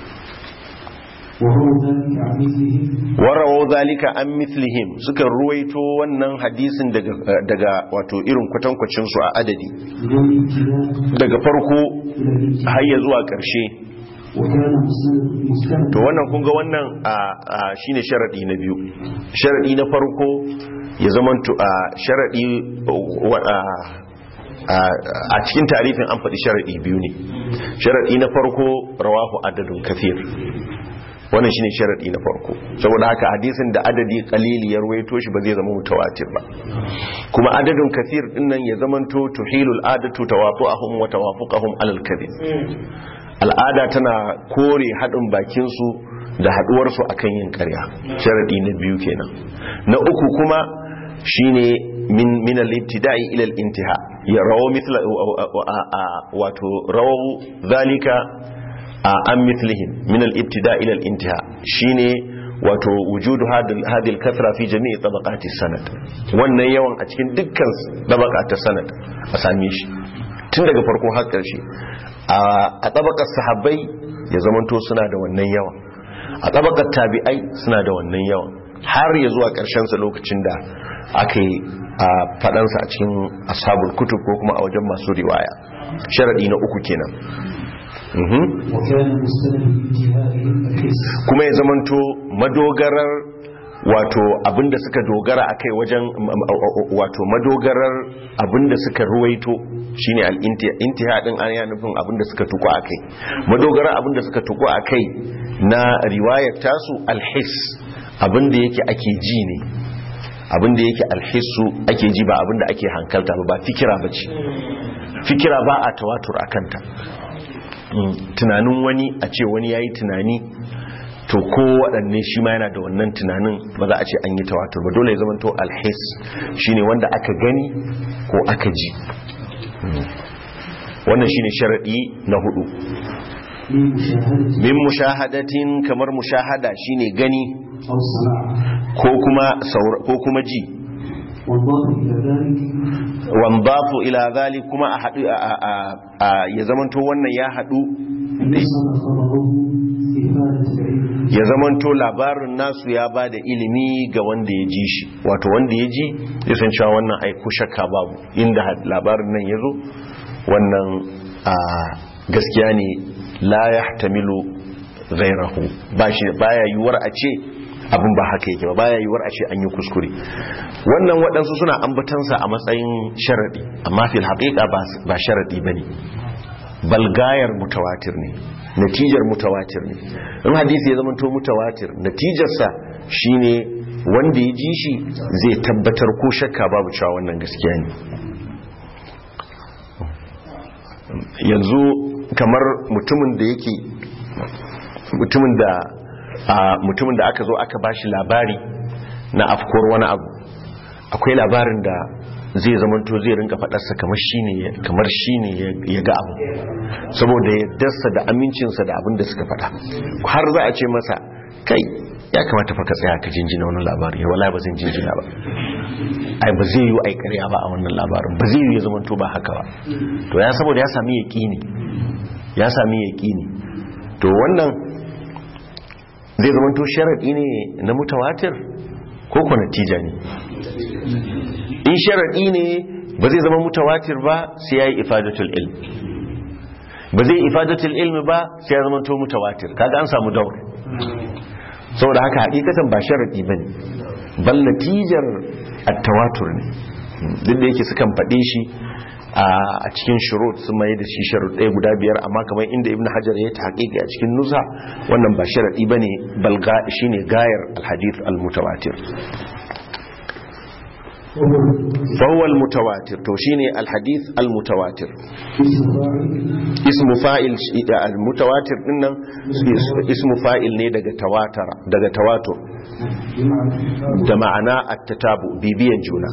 وهو ذلك عن مثلهم warawo zalika an mithlihim suka ruwaito wannan hadisin daga daga wato irin kwatankwacin su a adadi من الابتداء daga farko إلى الانتهاء har ya zuwa ƙarshe وكان مستند مستند to wannan kun ga wannan a a shine sharadi na biyu sharadi na farko ya zamanto a sharadi wa- a- a- a cikin tarifin an faɗi sharadi biyu ne sharadi na farko rawahu adadun kafir wannan shine sharadi na farko saboda haka hadisin da adadi qalili ya ruwaito shi ba zai zama mutawatir ba kuma adadun kafir dinnan ya zamanto tuhilul adatu tawafu'ahum wa tawafuqahum alal kadhib al'ada tana kore haɗin bakinsu da haɗuwarsu a kan yin ƙarya sharaɗi na biyu kenan na uku kuma shine min min al-ibtida'i ila al-intiha ya rawo mithla wato rawo zalika an mithlihim min al-ibtida' ila al-intiha shine wato wujudu hadhihi al-kathra fi jami'i tabaqati sanad wannan yawan a cikin dukkan tabaqat sanad a same shi tun daga farko har ƙarshe a tabakar sahabbai ya zamanto suna da wannan yawan a tabakar tabi'ai suna da wannan yawan har ya zuwa sa lokacin da aka yi a faɗansa a cikin ashabul kutub ko kuma a wajen masu riwaya sharaɗi na uku kenan Mhm. وكان مستند انتهائهم الحس kuma ya zamanto madogarar wato abinda suka dogara akai wajen m- m- wato madogarar abinda suka ruwaito shine al-intiha din an ya nufin abinda suka tuku akai madogarar abinda suka tuku akai na riwayar tasu al-his abinda yake ake ji ne abinda yake al-hissu ake ji ba abinda ake hankalta ba ba fikira bace fikira ba a tawatur akanta Mm, tunanin wani a ce wani ya yi tunani to ko waɗanne shi ma yana da wannan tunanin ba za a ce an yi tawatur ba dole ya zama to alhis shine wanda aka gani ko aka ji Mm. wannan shine sharaɗi na hudu لمشاهدة min mushahadatin kamar mushahada shine gani أو سماع ko kuma saur- ko kuma ji والضابط إلى ذلك wanzafu ila zali kuma a haɗu a- a- a- a- ya zamanto wannan ya haɗu أن يصل خبره إفادة العلم ya zamanto labarin nasu ya ba da ilimi ga wanda ya ji shi wato wanda ya ji ya san cewa wannan aiku shakka babu inda had- labarin nan ya zo wannan a gaskiya ne la ya tamilu zairahu ba shi baya yiwuwar a ce abin ba haka yake ba baya yiwuwar a ce an yi kuskure wannan waɗansu suna ambatansa a matsayin sharaɗi amma fil haƙiƙa ba- ba sharaɗi ba ne balgayar mutawatir ne natijar mutawatir ne in hadisi ya zama to mutawatir natijarsa shine wanda ya ji shi zai tabbatar ko shakka babu cewa wannan gaskiya ne yanzu kamar mutumin da yake mutumin da a mutumin da aka zo aka bashi labari na afkuwar wani abu akwai labarin da zai zamanto zai rinka fadarsa kamar shine kamar shine ya ga abu saboda yaddarsa da amincinsa da abin da suka fada har za a ce masa kai ya kamata fa ka tsaya ka jinjina wannan labari wallahi ba zan jinjina ba ai ba zai yi ai ƙarya ba a wannan labarin ba zai yi ya zamanto ba haka ba to ya saboda ya sami yaqini ya sami yaqini to wannan zai zamanto sharadi ne na mutawatir ko ko natija ne in sharaɗi ne ba zai zama mutawatir ba sai ya yi ifadatul ilm ba zai ifadatul ilmi ba sai ya zama to mutawatir kaga an samu daur saboda haka hakikatan ba sharaɗi ba ne bal natijar at-tawatur ne duk da yake sukan faɗe shi a cikin shurut sun mai da shi sharud ɗaya guda biyar amma kamar inda ibn hajar ya ta haƙiƙi a cikin nusa wannan ba sharaɗi ba ne balga shi ne gayar alhadith al-mutawatir فهو المتواتر تو شيني الحديث المتواتر اسم فاعل المتواتر din nan ismu fa'il ne daga tawatara daga tawatur da ma'ana at-tatabu bibiyan juna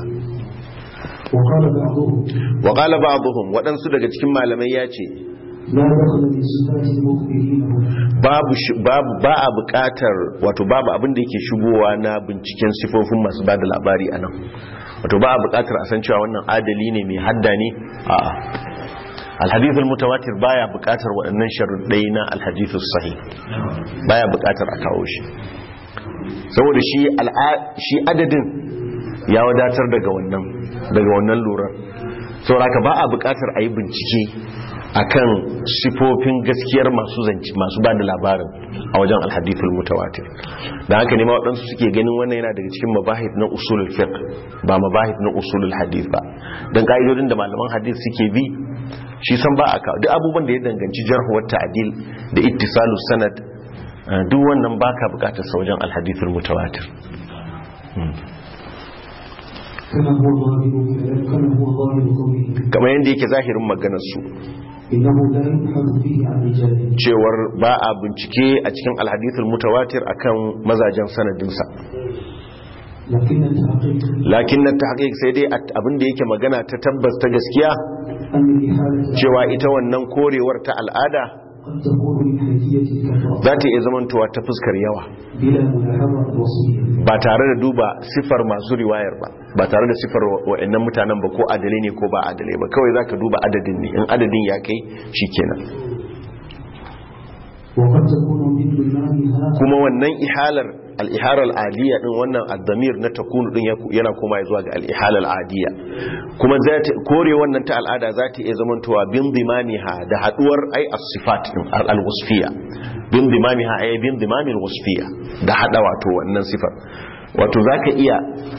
wa qala ba'dhum wadansu daga cikin malamai yace babu babu ba a bukatar wato babu abin da yake shigowa na binciken sifofin masu bada labari anan wato ba a bukatar a san cewa wannan adali ne mai hadda ne a alhadith almutawatir baya bukatar waɗannan sharuɗai na alhadith sahih baya bukatar a kawo shi saboda shi shi adadin ya wadatar daga wannan daga wannan lura saboda ba a bukatar a yi bincike akan sifofin gaskiyar masu zanci masu ba da labarin a wajen alhadithul mutawatir da haka ne ma waɗansu suke ganin wannan yana daga cikin mabahid na usulul fiqh ba mabahid na usulul hadith ba dan ka'idodin da malaman hadith suke bi shi san ba aka duk abubuwan da ya danganci jarh wa ta'dil da ittisalus sanad duk wannan baka bukatar sa wajen alhadithul mutawatir kamar yadda yake zahirin maganar su cewar ba a bincike a cikin alhadithul mutawatir akan mazajen sanadinsa lakin na ta sai dai abinda yake magana ta tabbas ta gaskiya cewa ita wannan korewar ta al'ada za ta iya zamantowa ta fuskar yawa ba tare da duba sifar masu riwayar ba ba tare da sifar wa'annan mutanen ba ko adalai ne ko ba adalai ba kawai za ka duba adadin ne in adadin ya kai shi kenan kuma wannan ihalar al-ihara al-adiyya din wannan ad-damir na takunu din yana koma zuwa ga al-ihala al-adiyya kuma za ta kore wannan ta al'ada za ta iya zamantowa bin dimamiha da haduwar ai as-sifat din al-wasfiyya bin dimamiha ay bin dimamil wasfiyya da hada wato wannan sifar wato zaka iya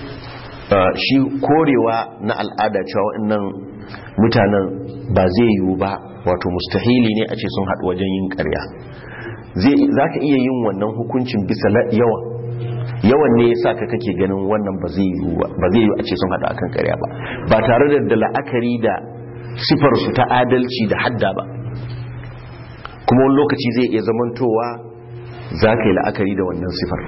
shi korewa na al'ada cewa wannan mutanen ba zai yiwu ba wato mustahili ne a ce sun haɗu wajen yin ƙarya za ka iya yin wannan hukuncin bisa yawan yawan ne ya sa ka kake ganin wannan ba zai yiwu a ce sun haɗu akan ƙarya ba ba tare da la'akari da sifarsu ta adalci da hadda ba kuma wani lokaci zai iya zamantowa za ka yi la'akari da wannan sifar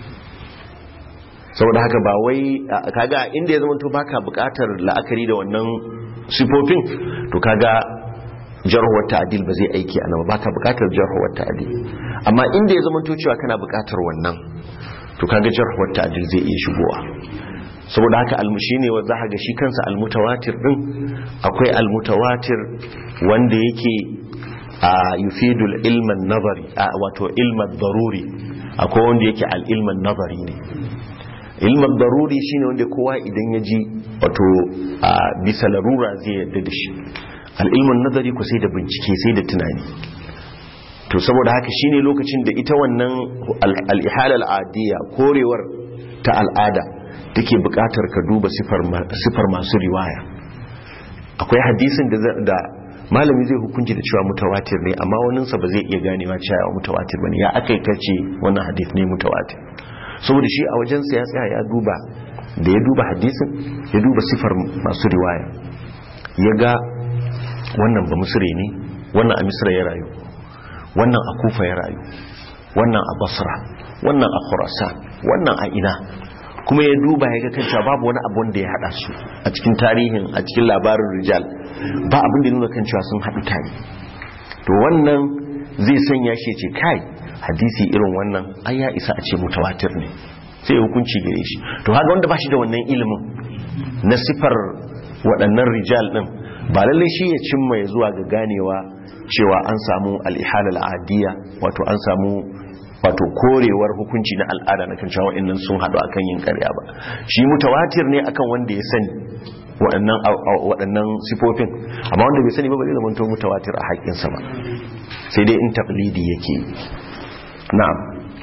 saboda haka ba wai kaga inda ya zamanto baka buƙatar la'akari da wannan sifofin to kaga jarhuwar ta'adil ba zai aiki a nama baka bukatar jarhuwar ta'adil amma inda ya zama to cewa kana bukatar wannan to kaga jarhuwar ta'adil zai iya shigowa saboda haka almushi ne za ga shi kansa almutawatir din akwai almutawatir wanda yake a yufidul ilman nazari wato ilman daruri akwai wanda yake al-ilman nazari ne ilman daruri shine wanda kowa idan ya ji wato a bisa larura zai yadda da shi al'ilmin nazari ku sai da bincike sai da tunani to saboda haka shine lokacin da ita wannan al'ihala al'adiyya korewar ta al'ada take buƙatar ka duba sifar masu riwaya akwai hadisin da malami zai hukunci da cewa mutawatir ne amma waninsa ba zai iya ganewa cewa mutawatir bane ya aka yi kace wannan hadis ne mutawatir saboda shi a wajensa ya tsaya ya duba da ya duba hadisin ya duba sifar masu riwaya ya ga wannan ba musure ne wannan a misra ya rayu wannan a kufa ya rayu wannan a basra wannan a khurasan wannan a ina kuma ya duba ya ga kanta babu wani abu da ya hada su a cikin tarihin a cikin labarin rijal ba abin da nuna kan cewa sun haɗu tare to wannan zai sanya shi ce kai hadisi irin wannan ai ya isa a ce mutawatir ne sai hukunci gare shi to haka wanda ba shi da wannan ilimin na sifar waɗannan rijal ɗin ba lallai shi ya cimma ya zuwa ga ganewa cewa an samu al'ihal al'adiyya wato an samu wato korewar hukunci na al'ada na kan cewa waɗannan sun haɗu akan yin ƙarya ba shi mutawatir ne akan wanda ya sani waɗannan sifofin amma wanda bai sani ba ba zai zama mutawatir a haƙƙinsa ba sai dai in taƙlidi yake na'am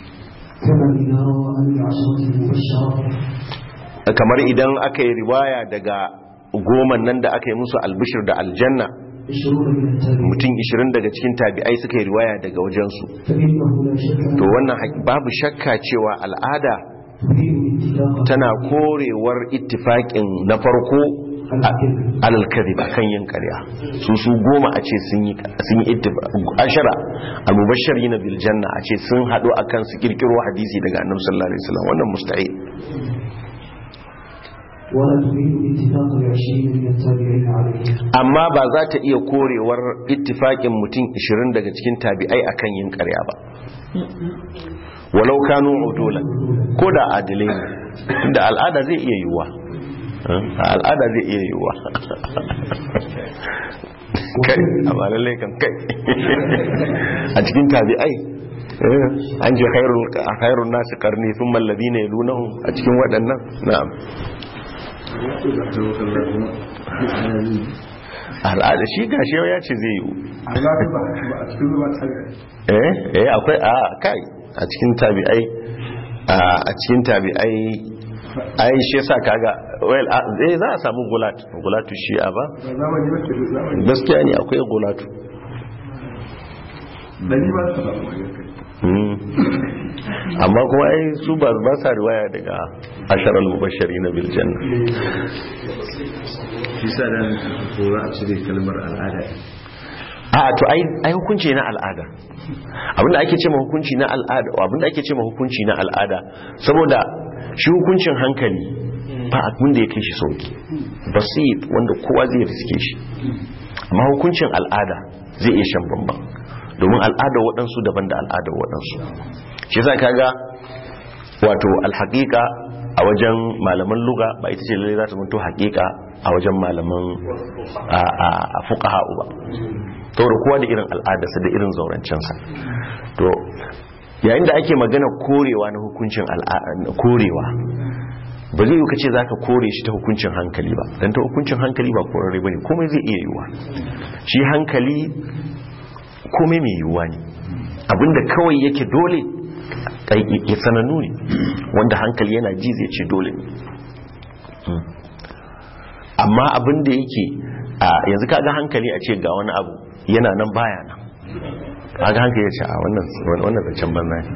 kamar idan aka yi riwaya daga goman nan da aka yi musu albishir da aljanna mutum 20 daga cikin tabi'ai suka yi riwaya daga wajensu to wannan babu shakka cewa al'ada tana korewar ittifaƙin na farko alalkari ba kan yin karya su su goma a ce sun yi ashara almubashar yi na biljanna a ce sun haɗu a kan su kirkiro hadisi daga annabi sallallahu alaihi wasallam wannan musta'id amma ba za ta iya korewar ittifaƙin mutum 20 daga cikin tabi'ai akan yin karya ba walau kanu udulan ko da adilai ne inda al'ada zai iya yiwuwa al'ada zai iya yiwuwa kai a ba lallai kan kai a cikin tabi'ai an ji khairun nasu karni sun mallabi ne lunahu a cikin waɗannan na'am al'ada shi gashi ya ce zai yiwu eh eh akwai a kai a cikin tabi'ai a cikin tabi'ai ai shi yasa kaga well eh za a samu gulat gulatu shi'a ba gaskiya ne akwai gulatu amma kuma ai su ba ba sa riwaya daga asharal mubashari na biljanna shi sa da ko za a cire kalmar al'ada a to ai hukunci na al'ada abinda ake ce ma hukunci na al'ada abinda ake ce ma hukunci na al'ada saboda shi hukuncin hankali ba abin da ya kai shi sauki basit wanda kowa zai riske shi amma hukuncin al'ada zai iya shan bambam domin al'adar waɗansu daban da al'adar waɗansu shi za ka ga wato alhaƙiƙa a wajen malaman luga ba ita ce lalai za ta mutu haƙiƙa a wajen malaman a fuƙaha ba saboda kowa da irin al'adarsa da irin zaurancensa to yayin da ake magana korewa na hukuncin al'a- korewa ba zai yi ka ce za ka kore shi ta hukuncin hankali ba don ta hukuncin hankali ba korare ba ne komai zai iya yiwuwa shi hankali komai mai yiwuwa ne abinda kawai yake dole kai- ya sanannu ne wanda hankali yana ji zai ce dole ne Mm. amma abinda yake a yanzu kaga hankali a ce ga wani abu yana nan baya nan kaga hankali ya ce a wannan wannan zancen banza ne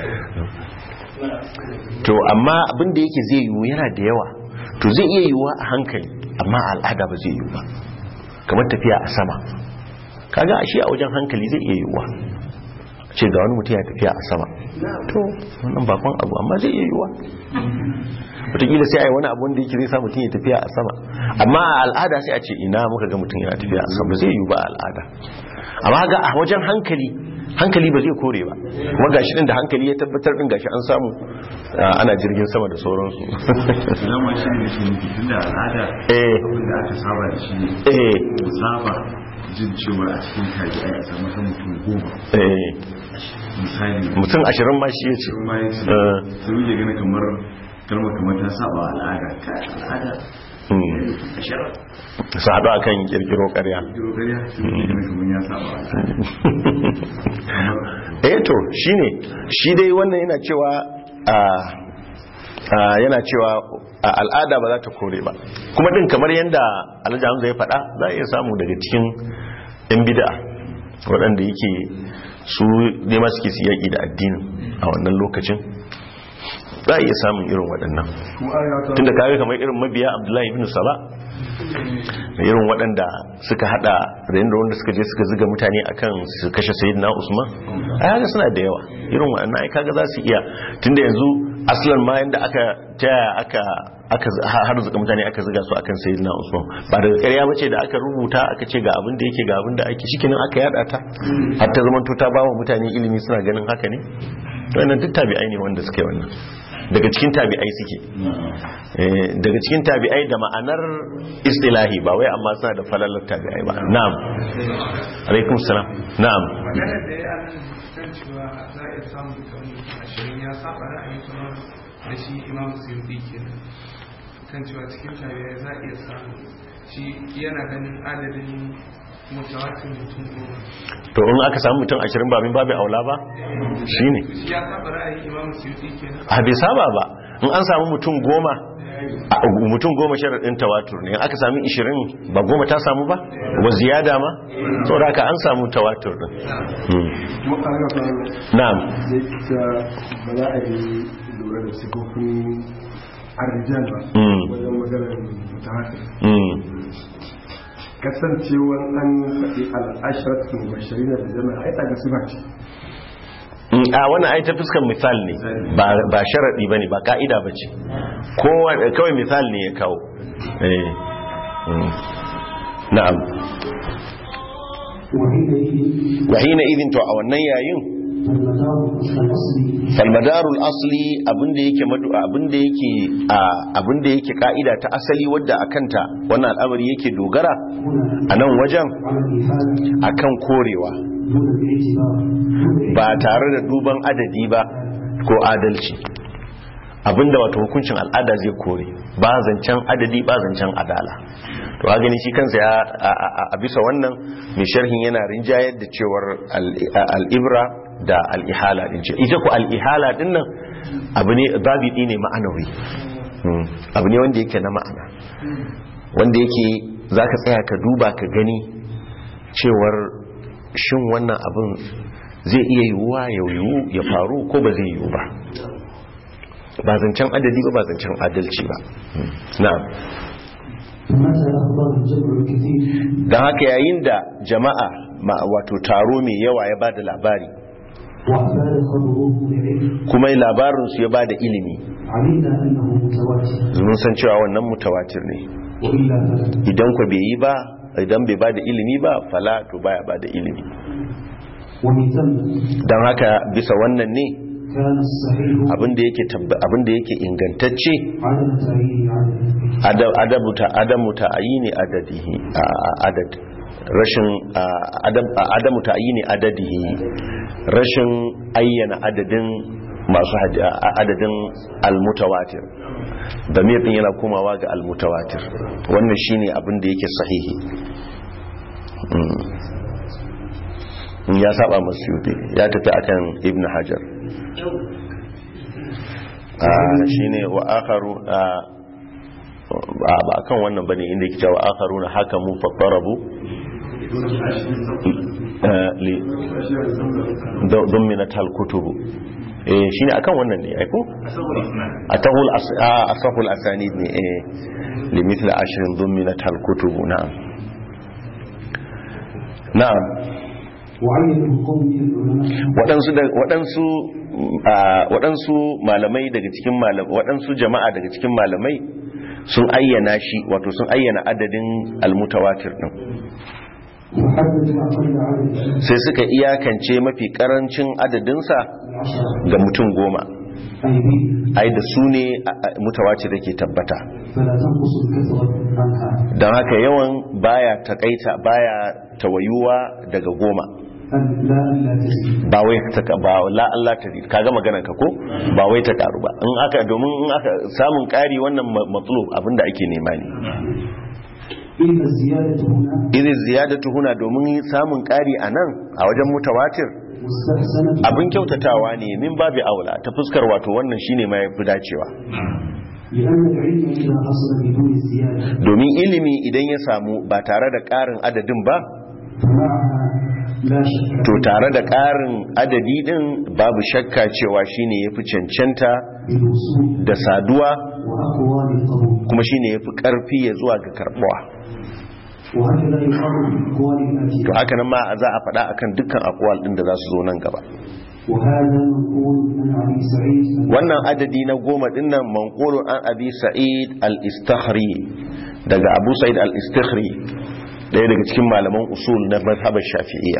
to amma abin da yake zai yiwu yana da yawa to zai iya yiwuwa a hankali amma a al'ada ba zai yiwu ba kamar tafiya a sama kaga ashe a wajen hankali zai iya yiwuwa ce ga wani mutum ya tafiya a sama to wannan bakon abu amma zai iya yiwuwa wataƙila sai a yi wani abu wanda yake zai sa mutum ya tafiya a sama amma a al'ada sai a ce ina muka ga mutum yana tafiya a sama zai yiwu ba a al'ada amma ga a wajen hankali hankali ba zai kore ba kuma gashi din da hankali ya tabbatar din gashi an samu ah, ana jirgin sama da sauransu idan ma shi ne shi ne tun da al'ada eh abin da aka saba da shi ne eh mu saba jin cewa a cikin kaji a samu kan mutum goma eh misali mutum ashirin ma shi ya ce sun ma yi su Eh. sai muke gani kamar kalmar kamar ta saba wa al'ada ka al'ada Hmm. ashirin su haɗu a kan ƙirƙiro ƙarya kiro gariya sai muke gani kamar ya saba wa al'ada kamar eh to shine shi dai wannan yana cewa a a yana cewa a al'ada ba za ta kore ba kuma din kamar yadda alhaji hamza ya faɗa za a iya samu daga cikin yan bid'a waɗanda yake su nema suke su yaƙi da addinin a wannan lokacin za a iya samun irin waɗannan tunda kawai kamar irin mabiya abdullahi ibn saba da irin waɗanda suka hada da yadda wanda suka je suka ziga mutane akan su kashe sayyidina usman ai haka suna da yawa irin waɗannan ai kaga za su iya tunda yanzu aslan ma yanda aka taya aka aka har zuka mutane aka ziga su akan sayyidina usman ba daga ƙarya bace da aka rubuta aka ce ga abin da yake ga abin da ake shikenan aka yada ta har ta zama ta ba wa mutane ilimi suna ganin haka ne to wannan duk tabi'ai ne wanda suke wannan daga cikin tabi'ai suke Eh, daga cikin tabi'ai da ma'anar istilahi ba wai amma suna da falalar tabi'ai ba na'am alaikum salam na'am magana da ya nan kan cewa za a iya samun kan ashirin ya saba ra'ayin kamar da shi imam suyuti kenan kan cewa cikin tabi'ai za a iya samun shi yana ganin adadin mutawatin mutum goma to in aka samu mutum ashirin ba min babu aula ba shine shi ya saba ra'ayin imam suyuti kenan a bai saba ba in an samu mutum goma a- mutum goma sharaɗin tawatur ne in aka sami ishirin ba goma ta samu ba wa ziyada ma saboda haka an samu tawatur din Hmm. na'am da ita ba za a yi lura da sifofin arrijal ba Mm. wajen maganar mutahatir Hmm. kasancewar an faɗi al'ashiratun bashirin da jama'a ai daga sifa ce Mm, a wannan ai ta fuskar misal ne ba ba sharadi bane ba ka'ida bace kowa kawai misal ne ya kawo eh mm. na'am وحينئذ wa hina idin to a wannan yayin المدار الأصلي falmadarul asli abinda yake madu abinda yake a abinda yake ka'ida ta asali wadda akanta wannan al'amari yake dogara هنا a nan wajen على الإحالة akan korewa دون الاعتبار دون ba tare da duban adadi ba ko adalci abinda wato hukuncin al'ada zai kore ba zancen adadi ba zancen adala to a gani shi kansa ya a- a- a bisa wannan mai sharhin yana rinjayar da cewar al- al'ibra da al'ihala din ce ita ku al'ihala din nan abu ne babidi ne ma'anawi Hmm. abu ne wanda yake na ma'ana wanda yake za ka tsaya ka duba ka gani cewar shin wannan abin zai iya yiwuwa ya yiwu ya faru ko ba zai yiwu ba ba zancen adadi ba ba zancen adalci ba Hmm. na'am فمتى أخبر الجمع الكثير don haka yayin da jama'a ma wato taro mai yawa ya bada labari وأفاد خبره بعلم kuma labarinsu ya bada ilimi علمنا أنه متواتر mun san cewa wannan mutawatir ne وإلا فلا idan ku bai yi ba idan bai bada ilimi ba fala to baya bada ilimi ومن ثم don haka bisa wannan ne كان الصحيح abinda yake tabba abinda yake ingantacce عدم تعيين عدد adam adabu ta adamu ta ayini adadihi a- a- adad rashin a- adam a- adamu ta ayini adadihi rashin ayyana adadin masu hadi- a- a- adadin almutawatir damir din yana komawa ga almutawatir wannan shine abin da yake sahihi Mm. ya saba masu yuti ya tafi akan ibn hajar a shine wa akharu a ba ba kan wannan bane inda yake cewa akharuna hakamu fattarabu eh, li dominat hal kutubu eh shine akan wannan ne ai ko atahul as ah, asahul asanid ne eh li mithla ashrin dominat hal kutubu na'am na'am وعينه قوم من العلماء waɗansu da waɗansu ah, waɗansu malamai daga cikin malamai waɗansu jama'a daga cikin malamai sun ayyana shi wato sun ayyana adadin almutawatir din وحددوا أقل عدد sai suka iyakance mafi karancin adadinsa العشرة ga mutum goma أي به ai da su ne a- a- mutawatir da ke tabbata فلا تنقص الكثرة عنها don haka yawan baya takaita baya tawayuwa daga goma أن لا لا تزيد ba wai ta ba la Allah ta kaga maganar ka ko ba wai ta karu ba in aka domin in aka samun kari wannan ma- matlub abinda ake nema ne إن الزيادة هنا irin ziyadatu huna domin samun kari a nan a wajen mutawatir مستحسنة abin kyautatawa ne min babu aula ta fuskar wato wannan shine ma yafi dacewa لأن العلم إذا حصل بدون الزيادة domin ilimi idan ya samu ba tare da ƙarin adadin ba فمعها لا شك to tare da ƙarin adadi din babu shakka cewa shine yafi cancanta بالوصول da saduwa وأقوال القبول kuma shine yafi ƙarfi ya zuwa ga karbuwa وهكذا يقال بالأقوال الآتية to haka nan ma za a faɗa akan dukkan akwal din da za su zo nan gaba وهذا منقول عن أبي سعيد wannan adadi na goma din nan manqulun an abi sa'id al-istakhri daga abu sa'id al-istakhri daya daga cikin malaman usul na mazhabar shafi'iyya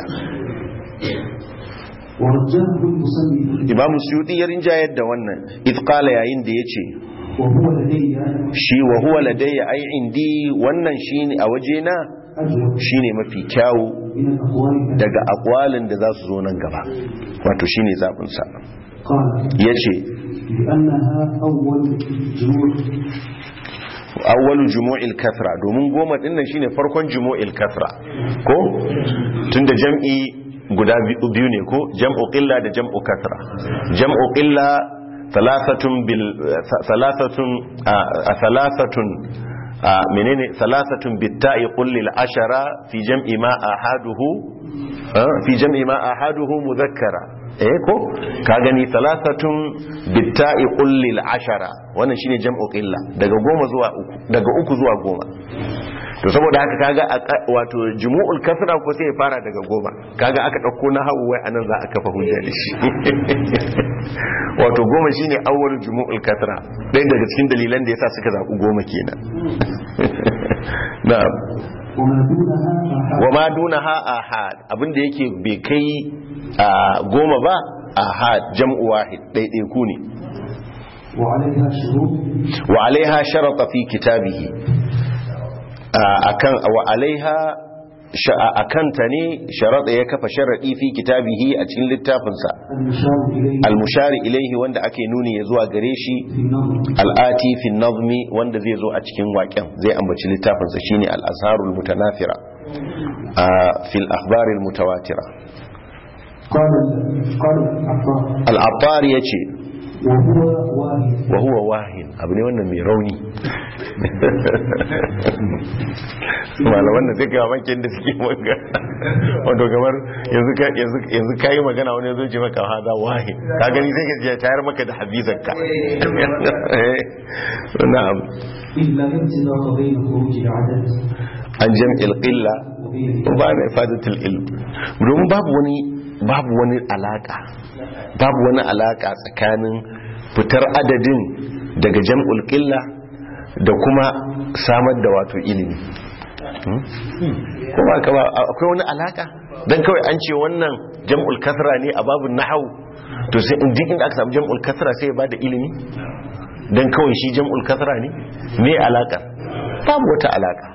ورجاه المصنف imam suyuti ya rinjayar da wannan idh qala yayin da yace وهو لدي shi wa huwa ladayya ai indi wannan shine a wajena أجود shine mafi kyawu من الأقوال الآتية daga akwalin da za su zo nan gaba wato shine zabin sa قال yace لأنها أول جموع awwalu jumu'il kathra domin goma din nan shine farkon jumu'il kathra ko tunda jam'i guda biyu biyu ne ko jam'u qilla da jam'u kathra jam'u qilla thalathatun bil thalathatun a thalathatun a menene thalathatun bitta'i qul lil ashara fi jam'i ma ahaduhu ah, fi jam'i ma ahaduhu mudhakkara eh ko ka gani thalathatun bitta'i qul lil ashara wannan shine jam'u qilla daga goma zuwa uku daga uku zuwa goma to saboda haka kaga a ka- wato jumu'ul kasra ko sai ya fara daga goma kaga aka dauko na hawu wai anan za a kafa hujja da shi wato goma shine awwal jumu'ul kasra dai daga cikin dalilan da yasa suka zaku goma kenan na'am وما دونها آحاد wa ma dunaha ahad abinda yake bai kai a goma ba ahad jam'u wahid daidai ku ne وعليها شروط wa alaiha sharata fi kitabihi akan wa alaiha akan ta ne sharata ya kafa sharadi fi kitabihi a cikin littafinsa المشار إليه al-mushari ilaihi wanda ake nuni ya zuwa gare shi في النظر al'ati fi nazmi wanda zai zo a cikin waƙen zai ambaci littafinsa shine al-azharul mutanafira a fil akhbaril mutawatira قال قال العطار al-attar yace وهو واحد wa huwa wahin abu ne wannan mai rauni malaman da suka yawan makin da suke maka wato kamar yanzu ka yanzu yanzu kai magana wani zo ce maka hada wahin ka gani sai ka je tayar maka da habizanka na'am إلا ابتلاء بين خروج العدد an jam'il qilla وبين wa ba na ifadatul ilm domin babu wani babu wani alaka babu wani alaka tsakanin fitar adadin daga jam'ul qilla da kuma samar da wato ilimi Hmm? kuma ka ba akwai wani alaka dan kawai an ce wannan jam'ul kasra ne a babun nahwu to sai in duk inda aka samu jam'ul kasra sai ya bada ilimi dan kawai shi jam'ul kasra ne me alaka babu wata alaka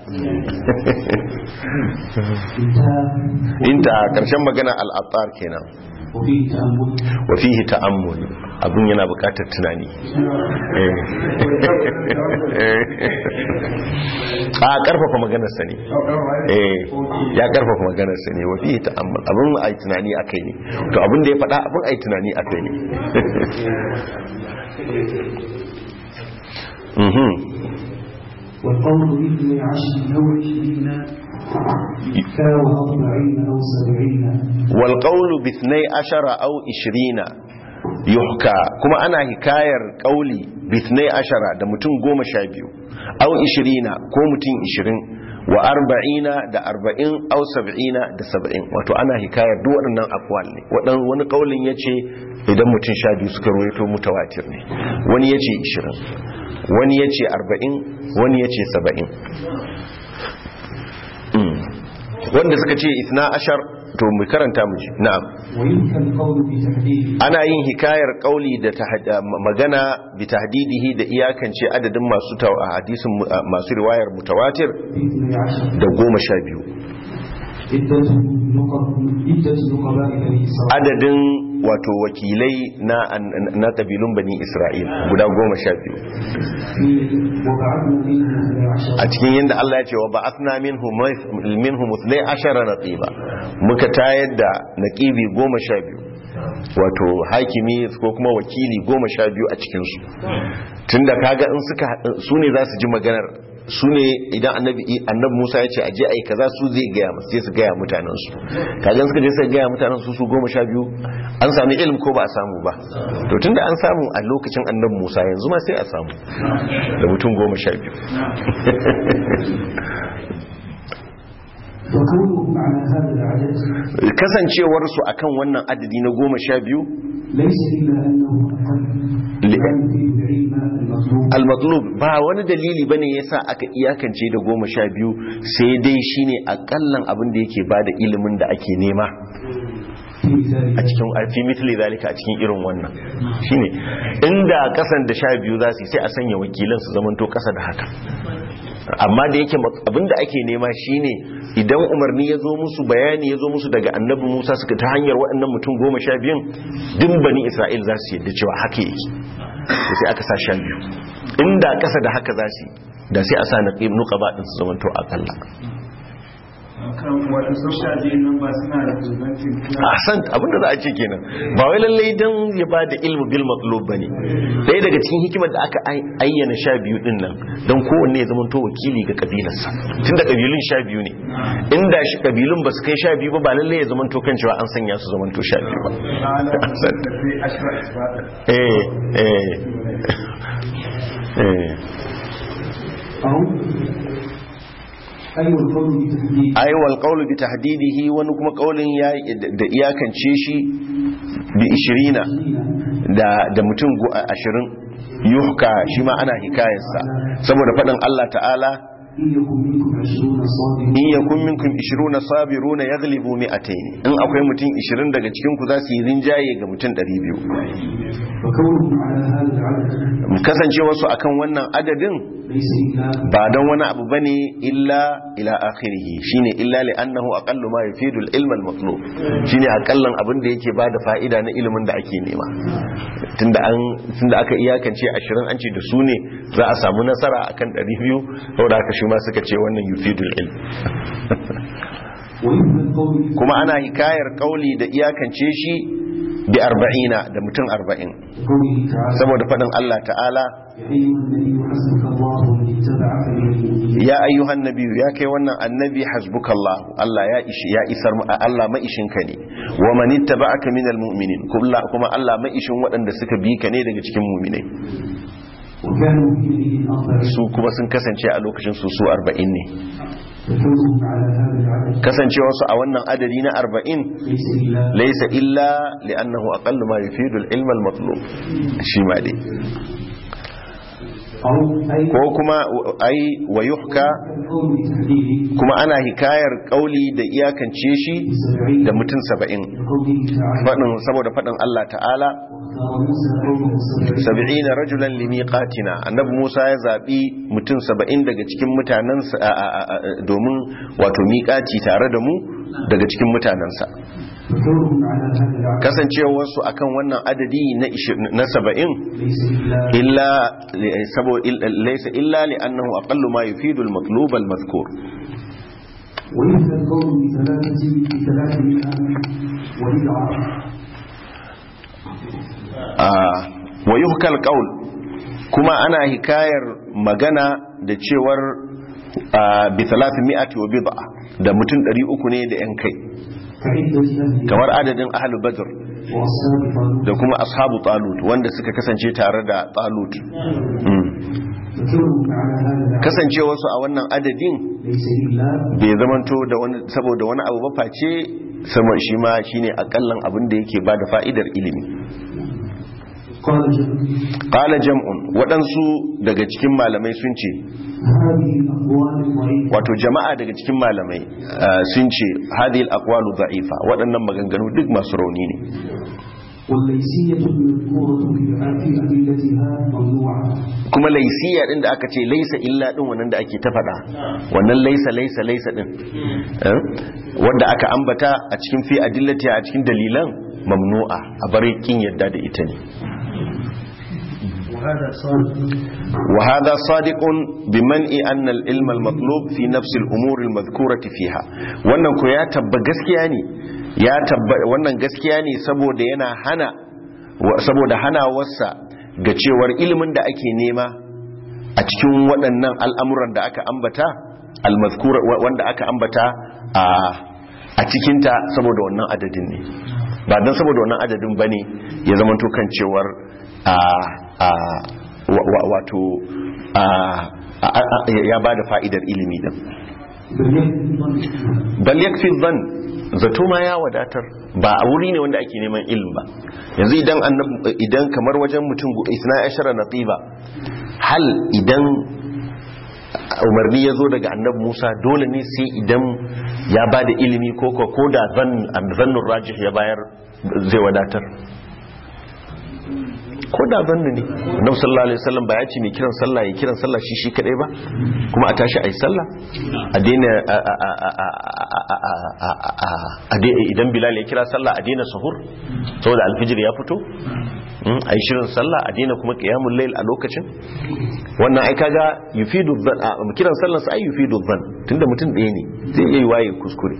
انتهى inta karshen magana al-attar kenan وفيه تأمل wa fihi ta'ammul abun yana buƙatar tunani Eh. a karfafa maganar sa ne eh ya karfafa maganar sa ne wa fihi ta'ammul abun ai tunani akai ne to abun da ya faɗa abun ai tunani akai ne mhm والقول باثني عشر أو عشرين كاو أربعين أو سبعين wal qawlu bi 12 aw 20 yuhka kuma ana hikayar qauli bi 12 da mutum 12 aw 20 ko mutum 20 wa 40 da 40 aw 70 da 70 wato ana hikayar duk waɗannan aqwal ne wadan wani qaulin yace idan mutum 12 suka ruwaito mutawatir ne wani yace 20 wani yace 40 wani yace 70 Mm. wanda suka ce isna ashar to mu karanta mu ji na'am ويمكن القول بتحديد ana yin hikayar kauli da tahad- magana bi tahdidihi da iyakance adadin masu taw- hadisin mu- masu riwayar mutawatir باثني عشر da goma sha biyu عدة نقب عدة نقباء بني إسرائيل adadin wato wakilai na na kabilun bani isra'il guda goma sha biyu في وبعثنا منهم اثني عشر a cikin yadda Allah ya ce wa ba'athna minhum minhum 12 naqiba muka tayar da naqibi goma sha biyu wato hakimi ko kuma wakili goma sha biyu a cikinsu tunda kaga in suka su ne za su ji maganar su ne idan annabi annabi Musa ya ce aje ai kaza su zai gaya musu sai su gaya mutanen su kaga in suka je suka gaya mutanen su su goma sha biyu an sami ilimi ko ba a samu ba to tunda an samu a lokacin annabi Musa yanzu ma sai a samu da mutum goma sha biyu وكونهم على هذا العدد kasancewarsu akan wannan adadi na goma sha biyu ليس إلا أنه أقل ل- لا يفيد العلم المطلوب al-matlub ba wani dalili bane yasa aka iyakance da goma sha biyu sai dai shine akallan abin da yake bada ilimin da ake nema في ذلك a cikin a fi mitli zalika a cikin irin wannan shine inda kasan da sha biyu za su yi sai a sanya wakilan su zamanto kasa da haka amma da yake abin da ake nema shine idan umarni ya zo musu bayani ya zo musu daga annabi musa suka ta hanyar waɗannan mutum goma sha biyun din bani isra'il za su yadda cewa haka yake to sai aka sa sha biyu inda kasa da haka za su yi da sai a sa na nuqaba din su zamanto akalla kan wata social media nan ba suna representing ahsan abinda za a ce kenan ba wai lallai dan ya ba da ilmu bil matlub bane ɗaya daga cikin hikimar da aka ai- ayyana sha biyu din nan dan kowanne ya zama to wakili ga kabilarsa tunda kabilun sha biyu ne inda shi kabilun ba su kai sha biyu ba ba lallai ya zama to kan cewa an sanya su zama to sha biyu ba Ahsan. da sai ashra isbata eh eh eh أو أي القول بتحديد ai wal qawlu bi tahdidihi wani kuma qaulin ya da iyakance shi bi 20 da da mutum gu- ashirin yuhka shi ma ana hikayarsa saboda faɗin Allah ta'ala إن يكن منكم عشرون صابرون in yakun minkum 20 sabiruna yaghlibu mi'atayn in akwai mutum 20 daga cikin ku za su yi rinjaye ga mutum 200 وكونهم على هذا العدد kasancewa su akan wannan adadin ليس إلا ba don wani abu bane illa ila akhirih shine illa li annahu aqallu ma yufidu al-ilm al-matlub shine akallan abin da yake bada fa'ida na ilimin da ake nema tunda an tunda aka iyakance 20 an ce da su ne za a samu nasara akan 200 saboda haka shi ma suka ce wannan yufidu al-ilm ويمكن القول kuma ana hikayar kauli da iyakance shi bi 40 da mutum 40 قوله تعالى saboda faɗin Allah ta'ala يا أيها النبي حسبك الله ومن اتبعك من المؤمنين ya ayyuhan nabiyu ya kai wannan annabi hasbukallahu Allah ya ishi ya isar mu Allah maishinka ne wa man ittaba'aka minal mu'minin kuma kuma Allah maishin waɗanda suka bi ka ne daga cikin mu'minai وكانوا حينئذ أربعين su kuma sun kasance a lokacin su su 40 ne وكونهم على هذا العدد kasancewar su a wannan adadi na 40 ليس إلا laysa illa li'annahu aqallu ma yufidu al-ilm al-matlub shi ma dai أو أي ko kuma ai wa yuhka القول بتحديده kuma ana hikayar kauli da iyakance shi بسبعين da mutum saba'in لقوله تعالى faɗin saboda faɗin Allah ta'ala واختار موسى قومه سبعين saba'in rajulan limiqatina annabi Musa ya zabi mutum saba'in daga cikin mutanensa a- a- a- a- domin wato miƙaci tare da mu daga cikin mutanensa وكونهم على هذا العقد kasancewarsu akan wannan adadi na ishi- na saba'in ليس إلا illa sabo laysa illa li annahu aqallu ma yufidu al-matlub al-madhkur ويهدى القول بثلاثة بثلاث منها وبدعة Ah, wa yuhkal qaul kuma ana hikayar magana da cewar ah, bi 300 wa bid'a da mutum 300 ne da yan kai كعدة أهل kamar adadin ahlu badr وأصحاب طالوت da kuma ashabu talut wanda suka kasance tare da talut Mm. وكونهم على هذا العقد kasancewarsu a wannan adadin ليس إلا bai zamanto da wani saboda wani abu ba face sama shi ma shine akallan abin da yake bada fa'idar ilimi قال جل qala jam'un waɗansu daga cikin malamai sun ce هذه الأقوال الضعيفة wato jama'a daga cikin malamai uh, sun ce hadhihi al-aqwalu dha'ifa waɗannan maganganu duk masu rauni ne والليسية المذكورة في في أدلتها ممنوعة kuma laisiya din da aka ce laisa illa din wannan da ake ta faɗa wannan laisa laisa laisa din eh, wanda aka ambata a cikin fi adillati a cikin dalilan mamnu'a a bar kin yadda da ita ne وهذا صادق wa hadha sadiqun biman'i anna al-ilm al-matlub fi nafs al-umur al-madhkurati fiha wannan ko ya tabba gaskiya ne ya tabba wannan gaskiya ne saboda yana hana wa- saboda hanawarsa ga cewar ilimin da ake nema a cikin waɗannan al'amuran da aka ambata al-madhkura wa- wanda aka ambata a a cikinta saboda wannan adadin ne ba don saboda wannan adadin bane ya zama kan cewar a a wa- wa- wato a a- a- ya ba da fa'idar ilimi din بل يكفي الظن bal yakfi dhann zato ma ya wadatar ba a wuri ne wanda ake neman ilimi ba yanzu idan annab idan kamar wajen mutum gu- isna ashara naqiba hal idan umarni ya zo daga annabi Musa dole ne sai idan ya ba da ilimi ko ko ko da zan zannun rajih ya bayar zai wadatar ko da zannu ne annabi sallallahu alaihi wasallam ba ya ce mai kiran sallah ya kiran sallah shi shi kadai ba kuma a tashi ayi sallah a daina a- a- a- a- a- a- a- a- a dai- idan bilal ya kira sallah a daina sahur saboda alfijir ya fito a yi shirin sallah a daina kuma qiyamul layl a lokacin wannan ai kaga yufidu dhan a- kiran sallar sa ai yufidu dhan tunda mutum ɗaya ne zai iya yi waye kuskure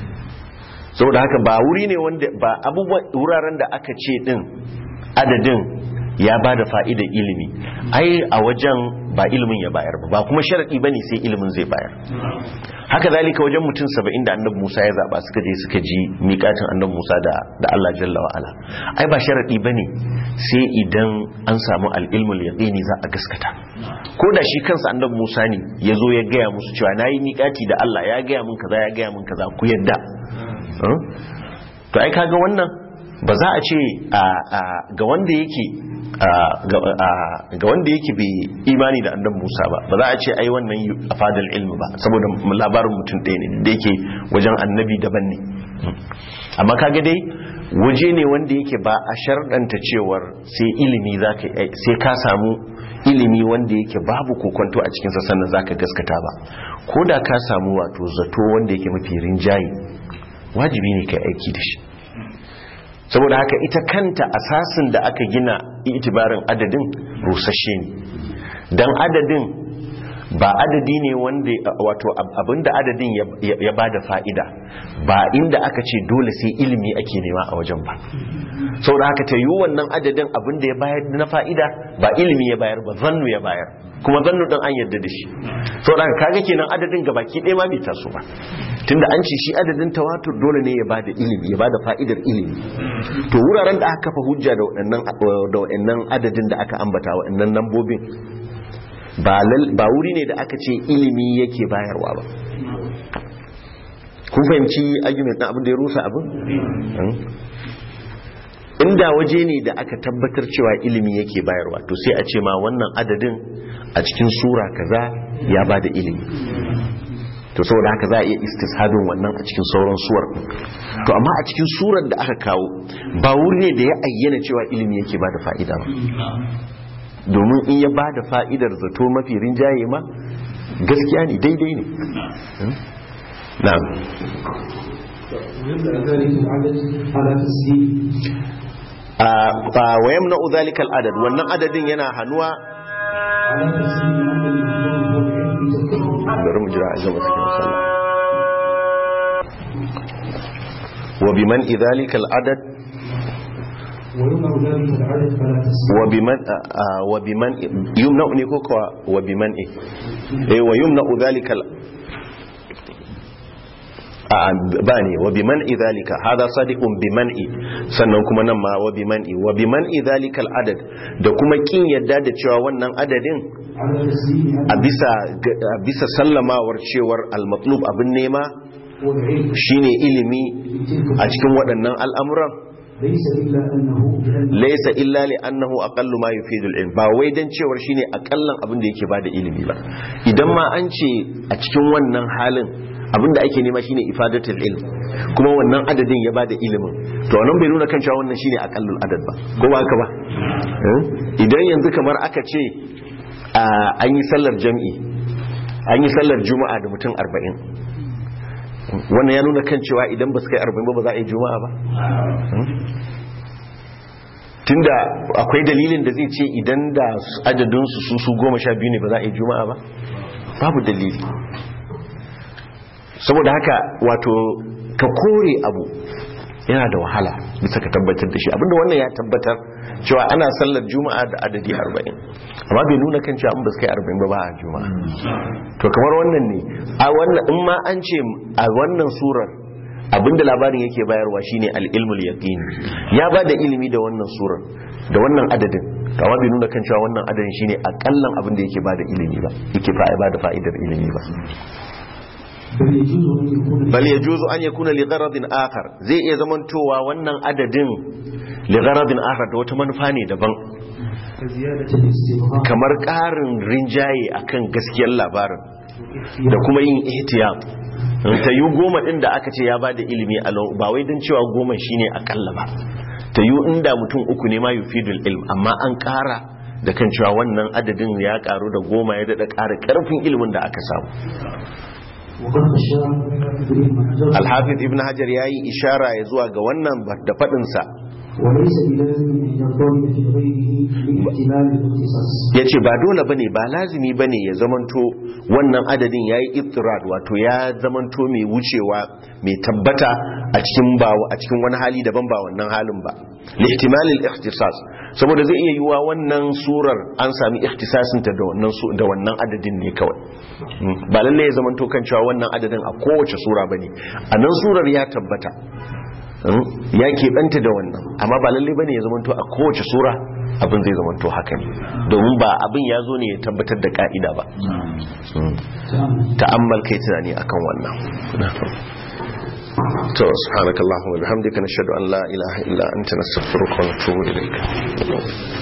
saboda haka ba wuri ne wanda ba abubuwan wuraren da aka ce din adadin ya ba da fa'idar ilimi ai a wajen ba ilimin ya bayar ba ba kuma sharaɗi ba ne sai ilimin zai bayar haka zalika wajen mutum saba'in da annabi musa ya zaɓa suka je suka ji miƙatin annabi musa da da allah jalla wa'ala ai ba sharaɗi ba ne sai idan an samu al'ilmul yaƙini za a gaskata ko da shi kansa annabi musa ne ya zo ya gaya musu cewa na yi miƙati da allah ya gaya min kaza ya gaya min kaza ku yadda Huh? to ai kaga wannan ba za a ce a- a- ga wanda yake a- ga a- ga wanda yake bai imani da annabi Musa ba ba za a ce ai wannan yu- a fadal ilmi ba saboda labarin mutum ɗaya ne da yake wajen annabi daban ne amma kaga dai waje ne wanda yake ba a sharɗanta cewar sai ilimi zaka yi- sai ka samu ilimi wanda yake babu kokonto a cikinsa sannan zaka gaskata ba ko da ka samu wato zato wanda yake mafi rinjaye wajibi ne kai aiki da shi saboda haka ita kanta asasin da aka gina itibarin adadin rusasshe ne don adadin ba adadi ne wanda wato abinda adadin ya- ya ba da fa'ida ba inda aka ce dole sai ilimi ake nema a wajen ba saboda haka ta yi wannan adadin abinda ya bayar na fa'ida ba ilimi ya bayar ba zannu ya bayar kuma zannu ɗin an yarda da shi saboda haka kaga kenan adadin gabaki ɗaya ma bai taso ba tunda an ce shi adadin tawatur dole ne ya bada ilimi ya bada fa'idar ilimi to wuraren da aka kafa hujja da waɗannan da waɗannan adadin da aka ambata waɗannan lambobin ba lal- ba wuri ne da aka ce ilimi yake bayarwa ba kun fahimci argument na abin da ya rusa abin Hmm? inda waje ne da aka tabbatar cewa ilimi yake bayarwa to sai a ce ma wannan adadin a cikin sura kaza ya ba da ilimi to saboda haka za a iya istishadin wannan a cikin sauran suwar to amma a cikin surar da aka kawo ba wuri ne da ya ayyana cewa ilimi yake ba da fa'ida ba domin in ya ba da fa'idar zato mafi rinjaye ma gaskiya ne daidai ne na'am ويبدأ ذلك العدد على تسليم wa yamna udhalika al-adad wannan adadin yana hanuwa على تسليم أن المفروض هو العلم تكون bari mu jira a gama cikin sallah wa biman idhalika al-adad ويمنع ذلك العدد فلا تسليم wa biman wa biman yumna ne ko kuwa wa biman eh eh wa yumna udhalika al a ba ne wa biman idhalika hada sadiqun biman'i sannan kuma nan ma wa biman'i wa biman idhalika al-adad da kuma kin yadda da cewa wannan adadin على تسليم a أن bisa a bisa sallamawar cewar al-matlub abin nema هو العلم shine ilimi في تلك a cikin waɗannan al'amuran ليس إلا أنه بأن laisa illa li annahu aqallu ma yufidu al-ilm ba wai dan cewar shine akallan abin da yake bada ilimi ba idan ma an ce a cikin wannan halin abin da ake nema shine ifadatul ilm kuma wannan adadin ya bada ilimin to wannan bai nuna kan cewa wannan shine akallul adad ba ko ba haka ba Eh? idan yanzu kamar aka ce a, an yi sallar jam'i an yi sallar juma'a da mutum 40 wannan ya nuna kan cewa idan ba su kai 40 ba ba za a yi juma'a ba tunda akwai dalilin da zai ce idan da adadinsu su su goma sha biyu ne ba za a yi juma'a ba babu dalili saboda haka wato ka kore abu yana da wahala bisa ka tabbatar da shi abinda wannan ya tabbatar cewa ana sallar juma'a da adadi 40 amma bai nuna kan cewa an ba su kai 40 ba ba a juma'a to kamar wannan ne a wannan in ma an ce a wannan surar abinda labarin yake bayarwa shine al-ilmul yaqini ya ba da ilimi da wannan surar da wannan adadin to amma bai nuna kan cewa wannan adadin shine akallan abin da yake ba da ilimi ba yake fa ba da fa'idar ilimi ba بل يجوز أن يكون bal yajuzu an yakuna li gharadin akhar zai iya zamantowa wannan adadin li gharadin akhar da wata manufa ne daban زيادة الاستبهام kamar ƙarin rinjaye akan gaskiyar labarin da kuma yin ihtiyat ta yi goma ɗin da aka ce ya ba da ilimi a lau ba wai don cewa goma shine akalla ba ta yi inda mutum uku ne ma yufidul ilm amma an ƙara da kan cewa wannan adadin ya ƙaru da goma ya daɗa ƙara ƙarfin ilimin da aka samu وقد خشى ابن حجر alhafiz ibn hajar ya yi ishara ya zuwa ga wannan da faɗinsa وليس بلازم أن ينضم في غيره لاحتمال الاختصاص ya ce ba dole bane ba lazimi bane ya zamanto wannan adadin ya yi iftirad wato ya zamanto mai wucewa mai tabbata a cikin ba a cikin wani hali daban ba wannan halin ba lihtimalil ikhtisas saboda zai iya yiwa wannan surar an sami ikhtisasin ta da wannan su- da wannan adadin ne kawai Mm. ba lalle ya zamanto kan cewa wannan adadin a kowace sura bane a nan surar ya tabbata Mm. ya keɓanta da wannan amma ba lalle bane ya zamanto a kowace sura abin zai zamanto haka ne domin ba abin ya zo ne ya tabbatar da ka'ida ba Mm. ta'ammal kai tunani akan wannan to subhanakallahumma wa bihamdika nashhadu an la ilaha illa anta nastaghfiruka wa natubu ilayk